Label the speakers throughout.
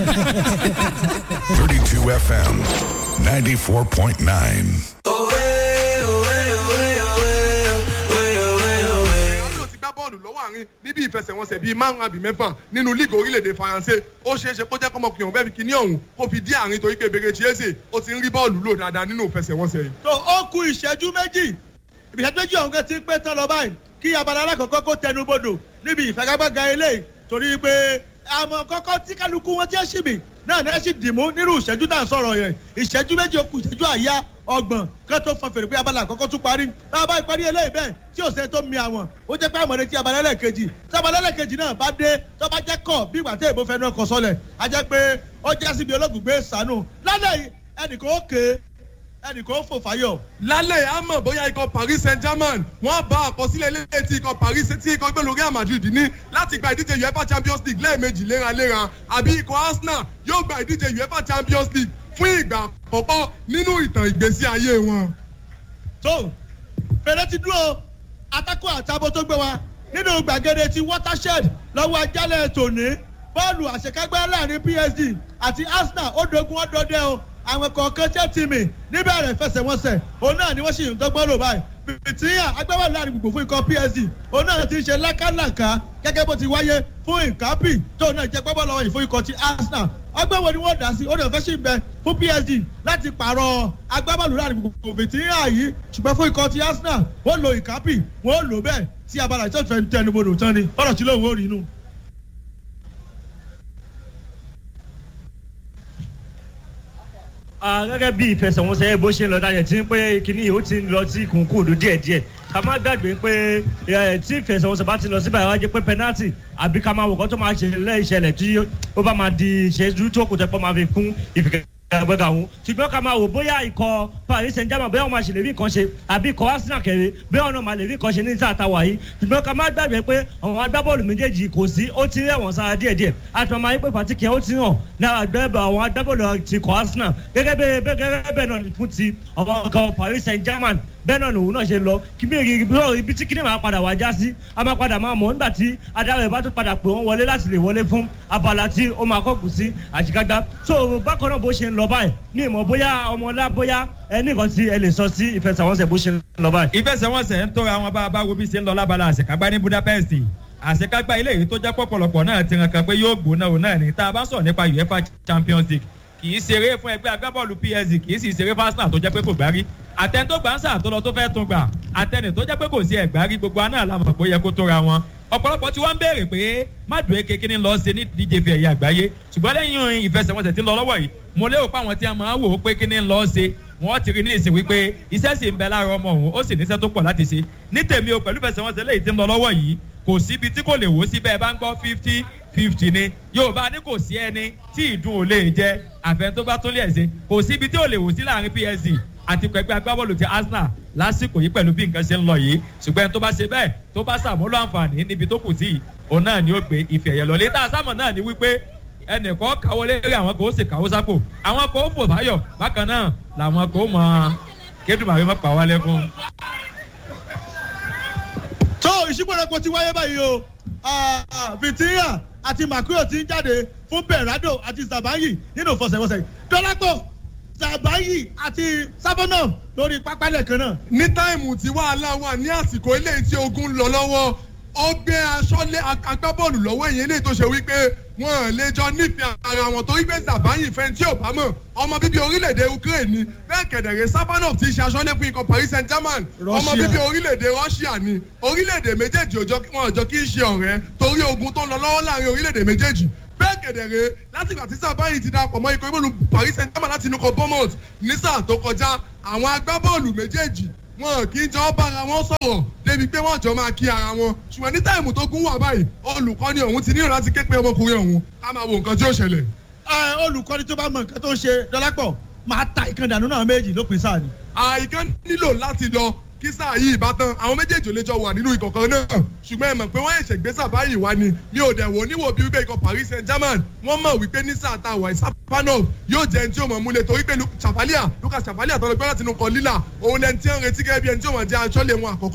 Speaker 1: 32 FM, 94.9.
Speaker 2: ló ti gbá bọ́ọ̀lù lọ́wọ́ àárín níbi ìfẹsẹ̀wọnsẹ̀ bíi márùn àbí mẹ́fà nínú líìgì orílẹ̀-èdè faransé ó ṣeé ṣe kó jẹ́ kọ́mọkùnrin ọ̀hún bẹ́ẹ̀ fi kíní ọ̀hún kó fi dí àárín torí pé bèrè chiese ó ti ń rí bọ́ọ̀lù lò dáadáa nínú ìfẹsẹ̀wọnsẹ̀ yìí.
Speaker 3: tó ó ku ìṣẹ́jú méjì ìṣẹ́jú méjì ọ̀hún kan ti ń pé tán lọ báyìí kí abala alákọ̀ọ́kọ́ kó tẹnu bodò níbi ìfagagbága eléyìí torí pé àmọ́ kọ́kọ́ tí kálukú wọn ti ẹ́ ṣì mí náà ní ẹ́ sì dìmú nírú ìṣẹ́jú tá à ń sọ̀rọ̀ yẹn ìṣẹ́jú méjì ó ku ìṣẹ́jú àyá ọgbọ̀n kán tó fọn fèrè pé abala àkọ́kọ́ tún parí tá a bá ìparí eléyìí bẹ́ẹ̀ tí ò sẹ́ni tó mi àwọn ó jẹ́ pé àmọ̀rẹ́ tí abala ẹlẹ́ẹ̀kejì tí abala ẹlẹ́ẹ̀kejì náà bá dé tó bá jẹ́ kọ̀ bí ìgbà tí èèbó fẹ́ náà kọ sọlẹ̀ á jẹ́ pé ó jẹ́ síbi ológun gbé sànù lálẹ́ yìí ẹnìkan ó ké ẹnìkan ó fò fáyọ̀
Speaker 2: lálẹ́ a mọ̀ bóyá ikọ̀ paris saint germain wọ́n bá àkọsílẹ̀ ilé tí ikọ̀ paris tí ikọ̀ gbẹ̀lú real madrid ní láti gba ìdíje uefa champions league lẹ́ẹ̀mejì léraléra àbí ikọ̀ arsenal yóò gba ìdíje uefa champions league fún ìgbà àkọ́kọ́ nínú ìtàn ìgbésí ayé wọn.
Speaker 3: tó fèrè ti dúró atakọ àtàbọ̀ tó gbé wa nínú gbàgede ti watershed lọ́wọ́ ajálẹ̀ tòní bọ́ọ̀lù àṣekágbá láàrin psd àti arsenal ó dogun ọdọọdẹ o àwọn kọ̀ọ̀kan tẹ́ tìmì níbẹ̀rẹ̀ fẹsẹ̀wọnsẹ̀ òun náà ni wọ́n sì ń dọ́gbọ́n lò báyìí bìtìyà agbábọ́ọ̀lù láàrin gbogbo fún ikọ̀ psd òun náà ti ń ṣe lákàlàkà gẹ́gẹ́ bó ti wáyé fún ìkápì tóun náà jẹ́ gbábọ́ọ̀lù ọ̀yìn fún ikọ̀ ti arsenal ọgbẹ́wò ni wọ́n dá sí ó lè fẹ́ sí bẹ fún psd láti pààrọ̀ agbábọ́ọ̀lù láàrin gbogbo bìtìyà yìí ṣùgbọ́n fún ikọ̀ ti arsenal wọ́n lo ìkápì wọ́n lò bẹ́ẹ̀ tí abala ìtọ́jú tẹnubodò tán ni ọ̀rọ̀ tí lóun ò rí inú.
Speaker 4: Ah, gẹ́gẹ́ bí ìfẹsẹ̀wọnsẹ̀ bó ṣe ń lọ dájẹ́ tí ń pé kínní yìí ó ti ń lọ sí kùnkùndù díẹ̀díẹ̀ ká má gbàgbé pé ẹ, tí ìfẹsẹ̀wọnsẹ̀ bá ti lọ síbẹ̀ wá jẹ́ pé pẹ́nátì àbí ká máa wò kọ́ tó máa ṣe lẹ́ìṣẹ̀lẹ̀ tí ó bá máa di ìṣẹ́jú tó kù tẹ́pọ̀ máa fi kún ìfìkẹ́ ẹgbẹ́ga òun ṣùgbọ́n ká máa wò bóyá ikọ̀ paris saint germain bóyá wọn máa ṣe lè rí nǹkan ṣe àbí ikọ̀ arsenal kẹrẹ bóyá wọn náà máa lè rí nǹkan ṣe ní sáà táwa yìí ṣùgbọ́n ká má gbàgbé pé àwọn agbábọ́ọ̀lù méjèèjì kò sí ó ti rẹ̀wọ̀n sára díẹ̀díẹ̀ àti wọn máa yí pé pàtíkì ó ti hàn lára gbẹ́bẹ̀ àwọn agbábọ́ọ̀lù ti ikọ̀ arsenal gẹ́gẹ́ bẹ́ẹ̀ gẹ́gẹ́ bẹ́ẹ̀ náà fún ti àwọn ikọ̀ paris saint germain bẹ́ẹ̀ náà lòun náà ṣe lọ kí bí ibi tí kíní máa padà wá já sí a máa padà máa mọ̀ nígbà tí adarí ẹ̀ bá tún padà pè wọ́n wọlé láti lè wọlé fún abala tí ó máa kọ́kù sí àṣekágbá so bákan náà bó ṣe ń lọ báyìí ní ìmọ̀ bóyá ọmọlá bóyá ẹnì kan tí ẹ lè sọ sí ìfẹsẹ̀wọnsẹ̀ bó ṣe ń lọ báyìí.
Speaker 5: ìfẹsẹ̀wọnsẹ̀ ń tóra wọn bá a bá wo bí ṣe ń lọ lábala àṣekágbá ní budapest àṣekágbá ilé yìí tó jẹ́ pọ̀pọ̀lọpọ̀ náà ti ràn kan pé yóò gbóná òun náà ní tá a bá sọ̀rọ̀ nípa uefa champions league kì í ṣeré fún ẹgbẹ́ agbábọ́ọ̀lù psg kì í sì ṣeré fún arsenal tó jẹ́ pé kò gbárí àtẹni tó gbà ń sà tó lọ tó fẹ́ tún gbà àtẹni tó jẹ́ pé kò sí ẹ̀gbárí gbogbo aná làmọ̀ pé ó yẹ kó tóra wọn ọ̀pọ̀lọpọ̀ tí wọ́n ń béèrè pé má dùn éke kíní lọ ṣe ní díje fi ẹ̀yà àgbáyé ṣùgbọ́n lẹ́yìn ìfẹsẹ̀wọnsẹ̀ tí ń lọ lọ́wọ́ yìí mo lérò pé àwọn tí a máa wò ó pé kíní lọ ṣe wọ́n ti rí ní ìsìn wípé iṣẹ́ sì ń bẹ lára ọmọ òun ó sì níṣẹ́ tó pọ̀ láti ṣe ní tèmi o pẹ̀lú ìfẹsẹ̀wọnsẹ̀ lẹ́yìn tí ń lọ lọ́wọ́ yìí kò síbi tí kò lè wò sí bẹ́ẹ̀ bá ń gbọ́ fifty fifty ni yorùbá ní kò sí ẹni tí ìdun ò lè jẹ àfẹn tó bá tún lè ṣe kò síbi tí ò lè wò sí láàrin psg àti pẹ̀pẹ́ agbábọ́ọ̀lù ti arsenal lásìkò yìí pẹ̀lú bí nǹkan ṣe ń lọ yìí ṣùgbọ́n ẹni tó bá ṣe bẹ́ẹ̀ tó bá ṣàmúlò àǹfààní níbi tó kù sí yìí òun náà ni ó gbé ìfẹ́ yẹn lọ létà sámọ̀ náà ni wípé ẹnìkan káwọ́ lérí àwọn kò sì káwọ́ sápò àwọn kò fò fáyọ̀ bákan náà làwọn kò mọ kédùmàwé mọ́ pa wálé fún.
Speaker 3: tó ìṣípòrẹ́pọ̀ ti wáyé báyìí o vitinha àti makuyo ti ń jáde fún berado àti zabayi nínú ìfọsẹ̀wọnsẹ̀ dọ́lápọ̀ zabayi àti sábọ́nà lórí pápálẹ̀ kan náà.
Speaker 2: ní táìmù tí wàhálà wà ní àsìkò eléyìí tí ogun ń lọ lọ́wọ́ ó gbé aṣọ lé agbábọ́ọ̀lù lọ́wọ́ èyí eléyìí tó ṣe wípé wọn ò lè jọ nífẹ̀ẹ́ ara wọn torí pé zabayi fẹ́ tí ò bá mọ̀ ọmọ bíbí orílẹ̀-èdè ukraine ni bẹ́ẹ̀ kẹ̀dẹ̀rẹ̀ sábànà ti ṣe aṣọ lé fún ikọ̀ paris saint germain ọmọ bíbí orílẹ̀-èdè russia ni orílẹ̀-èdè méjèèjì wọn ò jọ kí í ṣe ọ̀rẹ́ torí ogun tó ń lọ lọ́wọ́ láàrin orílẹ̀-èdè méjèèjì bẹ́ẹ̀ kẹ̀dẹ̀rẹ̀ látìgbà tí sábàyì ti darapọ̀ mọ́ ikọ̀ ìbòlù paris saint germain láti inú kan bournemouth ní sáà tó kọjá àwọn agbábọ́ọ̀lù méjèèjì wọn kì í jọ bára wọn sọ̀rọ̀ débi pé wọ́n jọ máa kí ara wọn ṣùgbọ́n ní táìmù tó gún wà báyìí olùkọ́ni ọ̀hún ti nílò láti ké pé ọmọkùnrin ọ̀hún ká máa wo nǹkan tí ó ṣẹlẹ̀.
Speaker 3: olùkọ́ni tó bá mọ nǹkan tó ń ṣe dọ́lápọ̀ máa ta ìkànnì náà méjì lópin sáà ni.
Speaker 2: àìkán nílò láti lọ kí sáà yìí bá tán àwọn méjèèjì ò lè jọ wà nínú ìkọ̀kan náà ṣùgbọ́n ẹ mọ̀ pé wọ́n ẹ̀ṣẹ̀ gbé sábà yìí wá ni mi ò dẹ̀ wò níwò bí wípé ikọ̀ paris saint germain wọ́n mọ̀ wípé ní sáà tá a wà ìsápánọ̀ yóò jẹ́ ẹni tí ó mọ̀ múlẹ̀ torí pé chapalia lucas chapalia tọ́lọ́ gbọ́dọ̀ tinú kan lílà òun ẹni tí ń retí gẹ́gẹ́ bí ẹni tí ó mọ̀ jẹ́ aṣọ́lé wọn àkọ́kọ́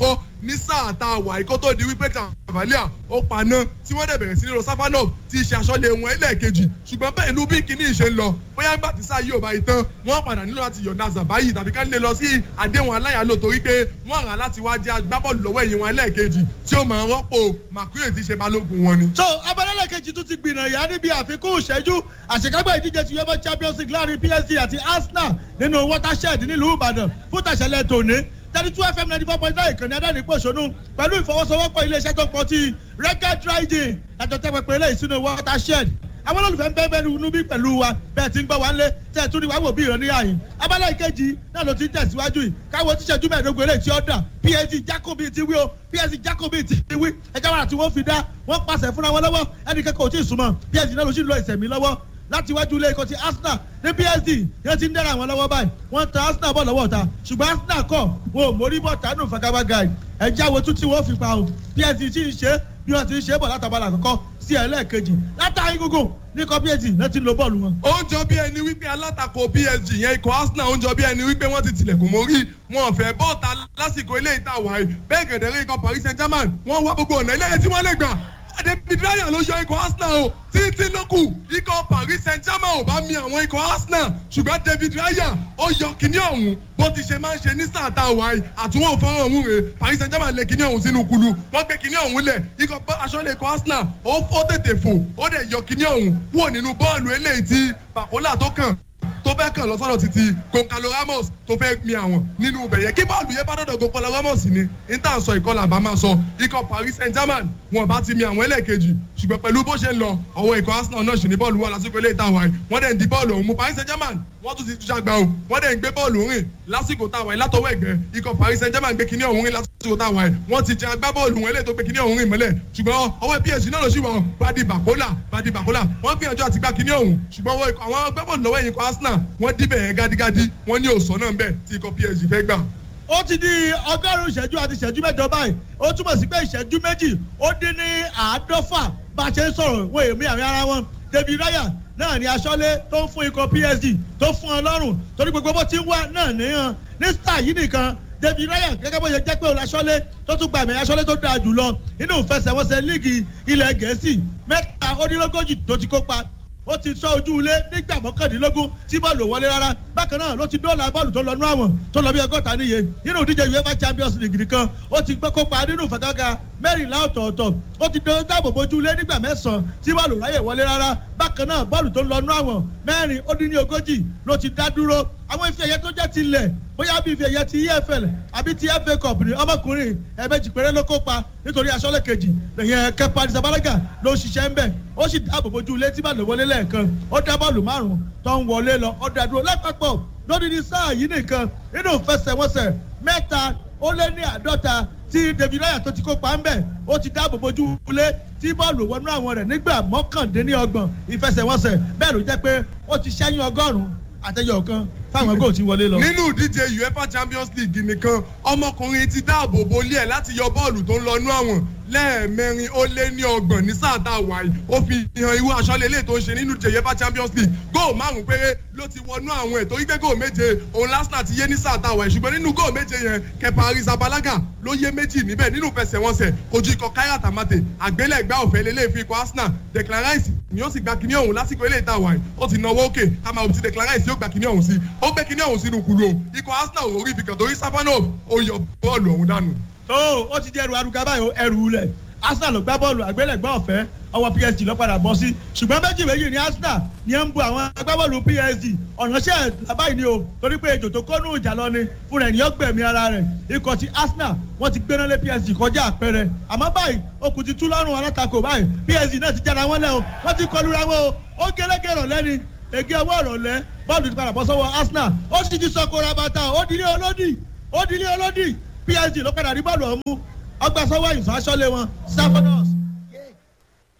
Speaker 2: ní sáà tá a wà ikọ́ tó di wípé cavalier ó paná tí wọ́n dẹ̀ bẹ̀rẹ̀ sí ní rosafanov tí ṣe aṣọ́lé wọn ẹlẹ́ẹ̀kejì ṣùgbọ́n bẹ́ẹ̀ ló bí kíní ìṣe ń lọ bóyá ńgbà tí sáà yóò bá yìí tán wọ́n padà nílò láti yọ̀ǹda zabayi tàbí ká lè lọ sí àdéhùn aláyàlò torí pé wọ́n rà láti wá jẹ́ agbábọ́ọ̀lù lọ́wọ́ ẹ̀yìn wọn ẹlẹ́ẹ̀kejì tí ó máa rọ́pò makuye ti ṣe balógun wọn ni.
Speaker 3: so abalẹ́lẹ̀ kejì tún ti gbìnàyà níbi àfikún ìṣẹ́jú àṣekágbá ìdíje ti uefa champions league láàrin psg àti arsenal nínú watershed nílùú ìbàdàn fún tàṣẹlẹ̀ tòní thirty two fm ninety four point nine ìkànnì adáni pòṣónú pẹ̀lú ìfọwọ́sowọ́pọ̀ iléeṣẹ́ tó pọ̀ ti record riding lájọ tẹ́ pẹpẹ ilé ìsúná watershed àwọn olólùfẹ́ ń bẹ́ẹ̀ bẹ́ẹ̀ nínú bí pẹ̀lú wa bẹ́ẹ̀ ti ń gbọ́ wá ń lé tẹ́ ẹ̀ tún ní wá wò bí ìrọ̀ ní àyìn abala ìkejì náà ló ti ń tẹ̀síwájú yìí káwọ́ tíṣẹ́jú mẹ́ẹ̀ẹ́dógún eléyìí tí ó dà psg jacobi ti wí o psg jacobi ti wí ẹjọ́ wàrà tí wọ́n fi dá wọ́n pàṣẹ fúnra wọn lọ́wọ́ ẹnì kẹ́kọ̀ọ́ tí ì súnmọ́ psg náà ló sì lọ ìsẹ̀mí lọ́wọ́ láti wájú ilé ikọ̀ ti arsenal ní psd yẹn ti ń dẹ́ra àwọn lọ́wọ́ báyìí wọ́n ta arsenal bọ̀ lọ́wọ́ ta ṣùgbọ́n arsenal kọ̀ wọn ò mórí bọ̀ tánú fagabaga ẹ̀já wo tún tí wọ́n fi pa o psd sì ń ṣe bí wọ́n ti ń ṣe bọ̀ látàbálà àkọ́kọ́ sí ẹlẹ́ẹ̀kejì látàrí gúngùn ní kọ́ psd náà ti lo bọ́ọ̀lù wọn.
Speaker 2: ó ń jọ bí ẹni wípé alátakò psg yẹn ikọ̀ arsenal ó ń jọ bí ẹni wípé wọ́n ti tilẹ̀kùn mórí wọn ò fẹ́ bọ́ọ̀ta lásìkò ilé ìta wàyí bẹ́ẹ̀ gẹ̀dẹ̀rẹ́ ikọ̀ paris saint germain wọ́n wá gbogbo ọ̀nà ilé tí wọ́n lè gbà david ryan ló yọ ikọ̀ arsenal o títí ló kù ikọ̀ paris saint germain ò bá mi àwọn ikọ̀ arsenal ṣùgbọ́n david ryan ó yọ kíní ọ̀hún bó ti ṣe máa ń ṣe ní sáà tá a wà yìí àtúwọ̀n fọ́nrán ọ̀hún rè paris saint germain lé kíní ọ̀hún sínú kulu wọ́n gbé kíní ọ̀hún lẹ̀ ikọ̀ aṣọ́lé ikọ̀ arsenal ó fọ́ tètè fò ó dẹ̀ yọ kíní ọ̀hún wò nínú bọ́ọ̀lù eléyìí tí bàkólà tó kàn tó fẹ́ kàn lọ sọ́dọ̀ títí goncalo ramos tó fẹ́ mi àwọn nínú ibẹ̀ yẹn kí bọ́ọ̀lù yẹn bá dọ̀dọ̀ goncalo ramos ni níta sọ ìkọlà bá máa sọ ikọ̀ paris saint germain wọn bá ti mi àwọn ẹlẹ́ẹ̀kejì ṣùgbọ́n pẹ̀lú bó ṣe ń lọ ọwọ́ ikọ̀ arsenal náà ṣì ní bọ́ọ̀lù wà lásìkò ilé ìta wáyé wọ́n dẹ̀ ń di bọ́ọ̀lù ọ̀hún mú paris saint germain wọ́n tún ti tún ṣàgbà o wọ́n dẹ̀ ń gbé bọ́ọ̀lù rìn lásìkò táwa yìí látọwọ́ ẹ̀gbẹ́ ikọ̀ paris saint germain gbé kíní ọ̀hún rìn lásìkò táwa yìí wọ́n ti jẹ agbábọ́ọ̀lù wọn eléyìí tó gbé kíní ọ̀hún rìn mọ́lẹ̀ ṣùgbọ́n ọwọ́ psg náà ló ṣì wọ́n badi bakola badi bakola wọ́n gbìyànjú àti gbá kíní ọ̀hún ṣùgbọ́n àwọn agbábọ́ọ̀lù lọ́wọ́ ẹ̀yìn ikọ̀ arsenal wọ́n díbẹ̀ yẹn gádígádí wọ́n ní òsàn náà ń bẹ̀ tí ikọ̀ psg fẹ́ gbà
Speaker 3: ó ti di ọgọ́rùn-ún ìṣẹ́jú àti ìṣẹ́jú mẹ́jọ báyìí ó túmọ̀ sí pé ìṣẹ́jú méjì ó dín ní àádọ́fà bá a ṣe ń sọ̀rọ̀ wọ́n èmi àmì ara wọn david raya náà ni aṣọ́lé tó ń fún ikọ̀ psd tó fún ọ lọ́rùn torí gbogbo bó ti ń wá náà níyàn ní star yìí nìkan david raya gẹ́gẹ́ bó ṣe jẹ́ pé olùaṣọ́lé tó tún gba àmì aṣọ́lé tó dáa jù lọ nínú ìfẹsẹ̀wọnsẹ̀ líìgì ilẹ̀ gẹ̀ẹ́sì mẹ́ta ó dín lógójì tó ti kópa ó ti sọ ojú ilé nígbà mọ́kàndínlógún tí bọ́ọ̀lù wọlé rárá bákan náà ló ti dóòlà bọ́ọ̀lù tó lọ nú àwọn tó lọ bí ọgọ́ta níye nínú ìdíje uefa champions league nìkan ó ti gbé kópa nínú ìfàgàgà mẹ́rìnlá ọ̀tọ̀ọ̀tọ̀ ó ti dáàbò bojú ilé nígbà mẹ́sàn-án tí bọ́ọ̀lù ráyè wọlé rárá bákan náà bọ́ọ̀lù tó lọ nú àwọn mẹ́rin ó dín ní ogójì ló ti dá dúró àwọn ife ẹ̀yẹ tó jẹ́ ti lẹ̀ bóyá bí ife ẹ̀yẹ ti efl àbí ti fa cup ní ọmọkùnrin ẹ̀ẹ́mẹ́jì péré ló kópa nítorí aṣọ́lẹ̀ kejì lẹ́yìn kẹpa àdìsàbálágà ló ń ṣiṣẹ́ ń bẹ̀ ó sì dáàbò bojú ilé tí bàlẹ̀ wọlé lẹ́ẹ̀kan ó dá bọ́ọ̀lù márùn-ún tó ń wọlé lọ ó dá dúró lápapọ̀ lórí ní sáà yìí nìkan nínú ìfẹsẹ̀wọnsẹ̀ mẹ́ta ó lé ní àádọ́ta tí david raya tó ti kópa ń bẹ̀ ó ti dáàbò bojú ilé tí bọ́ọ̀lù wọnú àwọn rẹ̀ nígbà mọ́kàndínlọ́gbọ̀n ìfẹsẹ̀wọnsẹ̀ bẹ́ẹ̀ ló jẹ́ pé ó ti ṣẹ́yìn ọgọ́rùn-ún àtẹyọ kan fáwọn góò tí wọlé lọ.
Speaker 2: nínú ìdíje uefa champions league nìkan ọmọkùnrin ti dáàbò bolí ẹ láti yọ bọ́ọ̀lù tó ń lọ nú àwọn lẹ́ẹ̀mẹrin ó lé ní ọgbọ̀n ní sáà tá a wà yìí ó fi hàn irú aṣọ́lé ilé tó ń ṣe nínú ìdíje uefa champions league góò márùn péré ló ti wọnú àwọn ẹ̀ torí pé góò méje òun lásìnà ti yé ní sáà tá a wà yìí ṣùgbọ́n nínú góò méje yẹn kẹpa arизabalaga ló yé méjì níbẹ̀ nínú fẹsẹ̀wọnsẹ̀ ojú ikọ̀ káyà tàmátè àgbélẹ̀gbá ọ̀fẹ́ lélẹ̀ fi ikọ̀ arsenal declan rice ni ó sì gba kíní ọ̀hún lásìkò ilé ìta wà yìí ó ti náwó òkè ká máa ti declan rice yóò gba kíní ọ̀hún sí ó gbé kíní ọ̀hún sínú kúló ikọ̀ arsenal ò rí ibìkan torí safanov ó yọ bọ́ọ̀lù ọ̀hún dànù.
Speaker 3: tó ó ti di ẹrù arúgbó báyìí ẹrù lẹ̀ arsenal ló gbá bọ́ọ̀lù àgbélẹ̀gbá ọ̀fẹ́ ọwọ́ psg ló padà bọ́ sí ṣùgbọ́n méjì méjì ní arsenal ni ẹ ń bu àwọn agbábọ́ọ̀lù psg ọ̀nà ṣẹ́ àbáyé ni o torí pé ètò tó kọ́nù ìjà lọ ni fún rẹ̀ ní ọgbẹ̀mí ara rẹ̀ ikọ̀ ti arsenal wọ́n ti gbéná lé psg kọjá àpẹẹrẹ àmọ́ báyìí okùn ti tú lọ́rùn alátakò báyìí psg náà ti jára wọn lẹ́ o wọ́n ti kọlu ra wọn o ó gẹ́lẹ́gẹ́ rọ̀ lẹ́ni ege ọwọ́ ọ̀rọ̀ lẹ́ bọ́ọ̀lù ti padà bọ́ sọ́wọ́ arsenal ó sì ti sọkò rabata ó dilé olódì ó dilé olódì psg ló padà rí bọ́ọ̀lù ọ̀mú ọgbà sọ́wọ́ ìfàsọ́lé wọn stephanos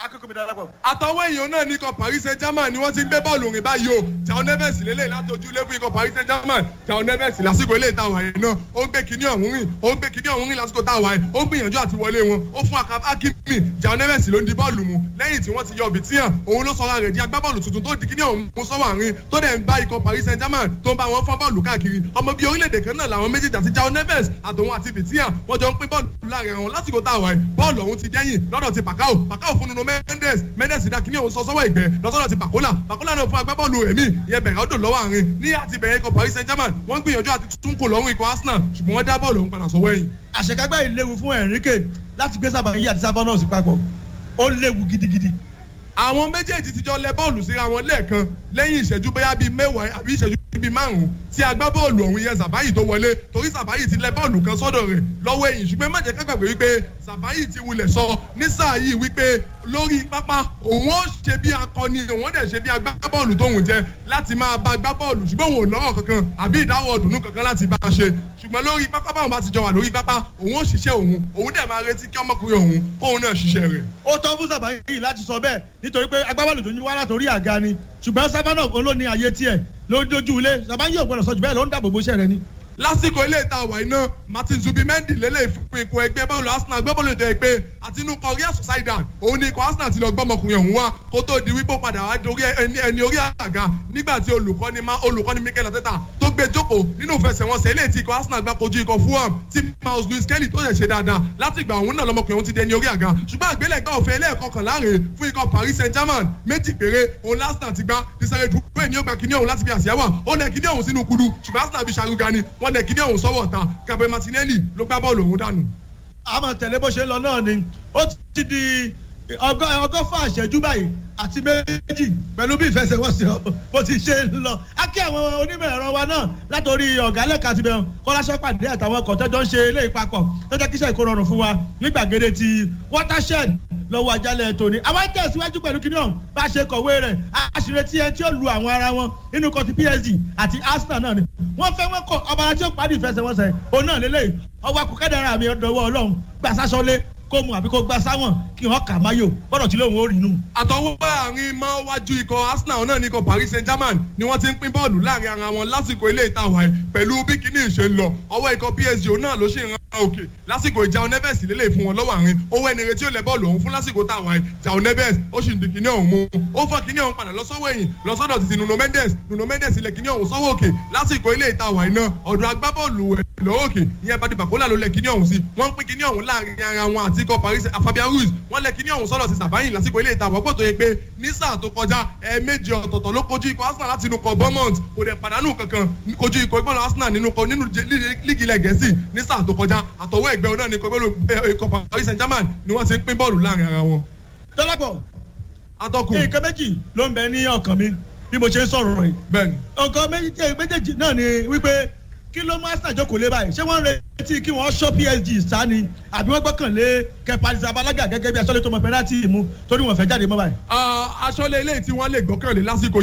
Speaker 3: akókò mi darapọ̀.
Speaker 2: àtọwọ́ èèyàn náà ní ikọ̀ paris saint germain ni wọ́n ti ń gbé bọ́ọ̀lù rìn báyìí o jao neves lélẹ̀ látọjú ilé fún ikọ̀ paris saint germain jao neves lásìkò ilé ìta wàyé náà ó ń gbé kíní ọ̀hún rìn ó ń gbé kíní ọ̀hún rìn lásìkò tá a wàyé ó ń gbìyànjú àti wọlé wọn ó fún akimi jao neves ló ń di bọ́ọ̀lù mu lẹ́yìn tí wọ́n ti yọ bìtíyàn òun ló sọra rẹ̀ di agbábọ́ọ̀lù tuntun tó di kíní ọ̀hún mú sọ́wọ́ àárín tó dẹ̀ ń bá ikọ̀ paris saint germain tó ń bá wọn fọ́n bọ́ọ̀lù káàkiri ọmọ bíi orílẹ̀-èdè kan náà làwọn méjèèjì àti jao neves àtòun àti bìtíyàn wọ́n jọ ń pín bọ́ọ̀lù láàrin wọn lásìkò tá a wàyé bọ́ọ̀lù ọ̀hún ti dẹ́yìn lọ́dọ̀ ti pàkáò pàkáò fún nuno mendes mendes dá kíní òun sọ sọ́wọ́ ìgbẹ́ lọ́sọ́dọ̀ ti pàkólà pàkólà náà fún agbábọ́ọ̀lù èmi ìyẹn bẹ̀rẹ̀ ọdún lọ́wọ́ àárín ní àti bẹ̀rẹ̀ ikọ̀ paris saint germain wọ́n gbìyànjú àti tún kò lọ́rùn ikọ̀ arsenal ṣùgbọ́n wọ́n dá bọ́ọ̀lù òun padà sọ́wọ́ ẹ̀yìn.
Speaker 3: àṣekágbá yìí léwu fún enrique láti gbé sábà yí àti sábà náà sí papọ̀ ó léwu gidigidi.
Speaker 2: àwọn méjèèjì ti jọ lẹ bọ́ọ̀lù síra wọn lẹ́ẹ̀kan lẹ́yìn ìṣẹ́jú bóyá bíi mẹ́wàá àbí ìṣẹ́jú bíi márùn-ún tí agbábọ́ọ̀lù ọ̀hún yẹn sàbáyì tó wọlé torí sàbáyì ti lẹ bọ́ọ̀lù kan sọ́dọ̀ rẹ̀ lọ́wọ́ ẹ̀yìn ṣùgbọ́n má jẹ́ ká gbàgbé wípé sàbáyì ti wulẹ̀ sọ ní sáà yìí wípé lórí pápá òun ó ṣe bí akọni òun ó dẹ̀ ṣe bí agbábọ́ọ̀lù tóun jẹ láti máa bá agbábọ́ọ̀lù ṣùgbọ́n òun ò lọ́rọ̀ kankan àbí ìdáwọ̀ ọ̀dùnnú kankan láti bá a ṣe ṣùgbọ́n lórí pápá báwọn bá ti jọ wà lórí pápá òun ó ṣiṣẹ́ òun òun dẹ̀ máa retí kí ọmọkùnrin òun kóun náà ṣiṣẹ́ rẹ̀.
Speaker 3: ó tọ́ fún sábà yìí láti sọ bẹ́ẹ̀ nítorí pé agbábọ́ọ̀lù tó ń wá látòrí àga ni ṣùgbọ́n sábà náà ló ní ayé tiẹ̀ ló dojú ilé sábà yìí ò gbọ́dọ̀ sọ jù bẹ́ẹ̀ ló ń dáàbò bó ṣẹ́ rẹ ni.
Speaker 2: lásìkò ilé ìta àwà iná martin zubimendi lélẹ̀ fún ipò ẹgbẹ́ bọ́ọ̀lù arsenal gbẹ́bọ́ọ̀lù ètò ẹgbẹ́ àti inú kan real sociedad òun ni ikọ̀ arsenal ti lọ gbọ́mọkùnrin ọ̀hún wá kó tó di wípé ó padà wá dorí ẹni ẹni orí àga nígbà tí olùkọ́ni má olùkọ́ni mikel ateta tó gbé jókòó nínú ìfẹsẹ̀wọnsẹ̀ ilé tí ikọ̀ arsenal gbá kojú ikọ̀ fulham tí miles lewis kelly tó ṣẹ̀ ṣe dáadáa láti ìgbà òun náà lọmọkùnrin òun ti dẹni orí àga ṣùgbọ́n àgbélẹ̀gbá òfin ẹlẹ́ẹ̀kọkàn láàrin fún ikọ̀ paris saint germain méjì péré òun arsenal ti gbá desire dupé ní ó gba kíní ọ̀hún láti fi àṣìyáwá ó lẹ kíní ọ̀hún sínú kudu ṣùgbọ́n arsenal fi ṣàrúga ni wọ́n lẹ kíní ọ̀hún sọ́wọ́ ta gabriel martinelli ló gbá bọ́ọ̀lù òun dànù.
Speaker 3: àmọ̀ tẹ̀lé bó ṣe ń lọ náà ni ó ti di ọgọ́fà àṣẹjú báyìí àti méjì pẹ̀lú bí ìfẹsẹ̀wọnsẹ̀ bó ti ṣe ń lọ. a kí àwọn onímọ̀ ẹ̀rọ wa náà látòrí ọ̀gá lẹ́ka àti bẹ̀rù kọ́láṣẹ́ pàdé àtàwọn ọkọ̀ tẹ́jọ́ ń ṣe ilé ìpapọ̀ tó jẹ́ kíṣẹ́ ìkó rọrùn fún wa ní gbàgede ti watershed lọ́wọ́ ajálẹ̀ tòní. àwọn tẹ̀síwájú pẹ̀lú kíní ọ̀hún bá ṣe kọ̀wé rẹ̀ àṣìrè tí ẹ tí ó lu àwọn ara wọn nínú kọ́tí psg àti arsenal náà ni. wọ́n fẹ́ wọ́n kọ ọba tí ó parí ìfẹsẹ̀wọnsẹ̀ òun náà lélẹ̀ ọwọ́ akọkẹ́dàrà mi ọ̀dọ̀wọ́ ọlọ́run gbàsásọ́lé kó mu àbí kó gbá sáwọn kí wọn kà máyò gbọdọ̀ tí lóun ó rí inú.
Speaker 2: àtọwọ́ àárín máa wájú ikọ̀ arsenal náà ní ikọ̀ paris saint germain ni wọ́n ti ń pín bọ́ọ̀lù láàrin ara wọn lásìkò ilé ìtawà ẹ̀ pẹ̀lú bí kíní ìṣe ń lọ ọwọ́ ikọ̀ psg náà ló ṣe ń ran òkè lásìkò ìjà oneves lélẹ̀ fún wọn lọ́wọ́ àárín owó ẹni retí ó lẹ bọ́ọ̀lù ọ̀hún fún lásìkò táwa ẹ̀ jà oneves ó sì ń di kíní ọ̀hún mú ó fọ́ kíní ọ̀hún padà lọ́sọ́wọ́ ẹ̀yìn lọ́sọ́dọ̀ títí nuno mendes nuno mendes ilẹ̀ kíní ọ̀hún sọ́wọ́ òkè lásìkò ilé ìtawà iná ọ̀dọ̀ agbábọ́ọ̀lù ẹ̀ lọ́wọ́ òkè ìyẹn bá di bàkólà ló lẹ kíní ọ̀hún sí wọ́n ń pín kíní ọ̀hún láàrin ara wọn àti ikọ̀ paris fabian ruiz wọ́n lẹ kíní ọ̀hún sọ́dọ̀ sí sàbáyìn lásìkò ilé ìtawà pọ̀ tó yẹ pé ní sáà tó kọjá ẹ̀ẹ́mẹ́jì ọ̀tọ̀ọ̀tọ̀ ló kojú ikọ̀ arsenal láti inú kọ bournemouth kò dẹ̀ pàdánù kankan kojú ikọ̀ ìgbọ́n arsenal nínú kọ nínú líìgì ilẹ̀ gẹ̀ẹ́sì ní sáà tó kọjá àtọwọ́ ẹgbẹ́ náà ní ikọ̀ paris saint germain ni wọ́n ti ń pín bọ́ọ̀lù láàrin ara wọn.
Speaker 3: dọ́lápọ̀
Speaker 2: atọ́kùn
Speaker 3: nǹkan méjì ló ń bẹ ní ọkàn mi bí mo ṣe ń sọ̀rọ̀ rẹ̀
Speaker 2: bẹ́ẹ̀ni.
Speaker 3: nǹkan méjèèjì náà ni wípé kí ló mú arsenal jókòó lé báyìí ṣé wọ́n ń retí kí wọ́n ṣọ́ psg sá ni àbí wọ́n gbọ́kànlé kẹpàlísà abalaga gẹ́gẹ́ bí aṣọ́lé tó mọ pẹ́nátì mú torí wọ́n fẹ́ jáde mọ́ báyìí.
Speaker 2: aṣọ́lé ilé tí wọ́n lè gbọ́kànlé lásìkò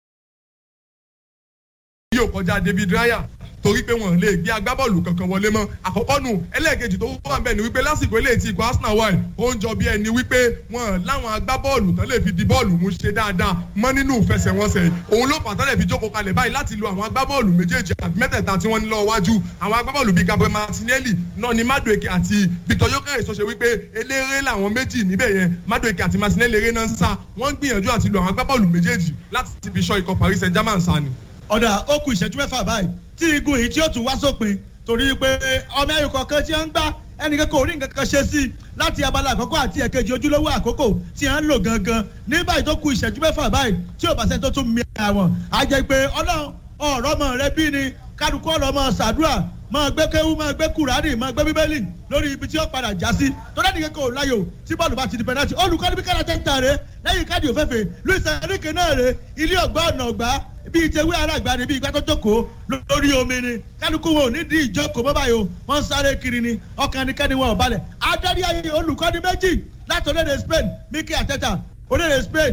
Speaker 2: yóò kọjá david raya torí pé wọn lè gbé agbábọ́ọ̀lù kankan wọlé mọ́ àkọ́kọ́ nù ẹlẹ́ẹ̀kejì tó wà bẹ́ẹ̀ ni wípé lásìkò ilé tí ikọ̀ arsenal wà ó ń jọ bí ẹni wípé wọn láwọn agbábọ́ọ̀lù tán lè fi di bọ́ọ̀lù mú ṣe dáadáa mọ́ nínú ìfẹsẹ̀wọnsẹ̀ òun ló pàtó lè fi jókòó kalẹ̀ báyìí láti lo àwọn agbábọ́ọ̀lù méjèèjì àti mẹ́tẹ̀ẹ̀ta tí wọ́n ní lọ́wọ́ wájú àwọn agbábọ́ọ̀lù bíi gabriel martinelli náà ni madueke àti victor yokeres tó ṣe wípé eléré làwọn méjì níbẹ̀ yẹn madueke àti martinelli eré náà ń sá wọ́n ń gbìyànjú àti lo àwọn agbábọ́ọ̀lù méjèèjì láti fi ṣọ́ ikọ̀ paris saint germain sá ni
Speaker 3: ọ̀dà ó kù ìṣẹ́jú mẹ́fà báyìí tí igun yìí tí ó tún wá sópin torí pé ọmọ ẹ̀yìn kọ̀ọ̀kan tí wọ́n ń gbá ẹnìkan kò rí nǹkan kan ṣe sí láti abala àkọ́kọ́ àti ẹ̀kejì ojúlówó àkókò tí wọ́n ń lò gangan ní báyìí tó kù ìṣẹ́jú mẹ́fà báyìí tí ò bá sẹ́ni tó tún mi àwọn á jẹ́ pé ọlọ́run ọ̀rọ̀ ọmọ rẹ bí ni kálukú ọ̀rọ̀ ọmọ sàdúrà máa gbé kéwú máa gbé kùránì máa gbé bíbélì lórí ibi tí ó padà já sí tó dẹ́ni kékeré ò láyò tí bọ́ọ̀lù bá ti di pẹ́nátì olùkọ́ni bí kára tẹ́ńtà rẹ lẹ́yìn káàdì òfẹ́fẹ́ luis enrique náà rẹ ilé ọgbà ọ̀nà ọgbà bíi tewé alágbá ni bíi igbá tó jókòó lórí omi ni kálukú wọn ò ní di ìjókòó mọ́ báyìí o wọ́n ń sáré kiri ni ọkàn ní kẹ́ni wọn ò balẹ̀ adarí ayé olùkọ́ni méjì láti orílẹ̀-èdè spain miki ateta orílẹ̀-èdè spain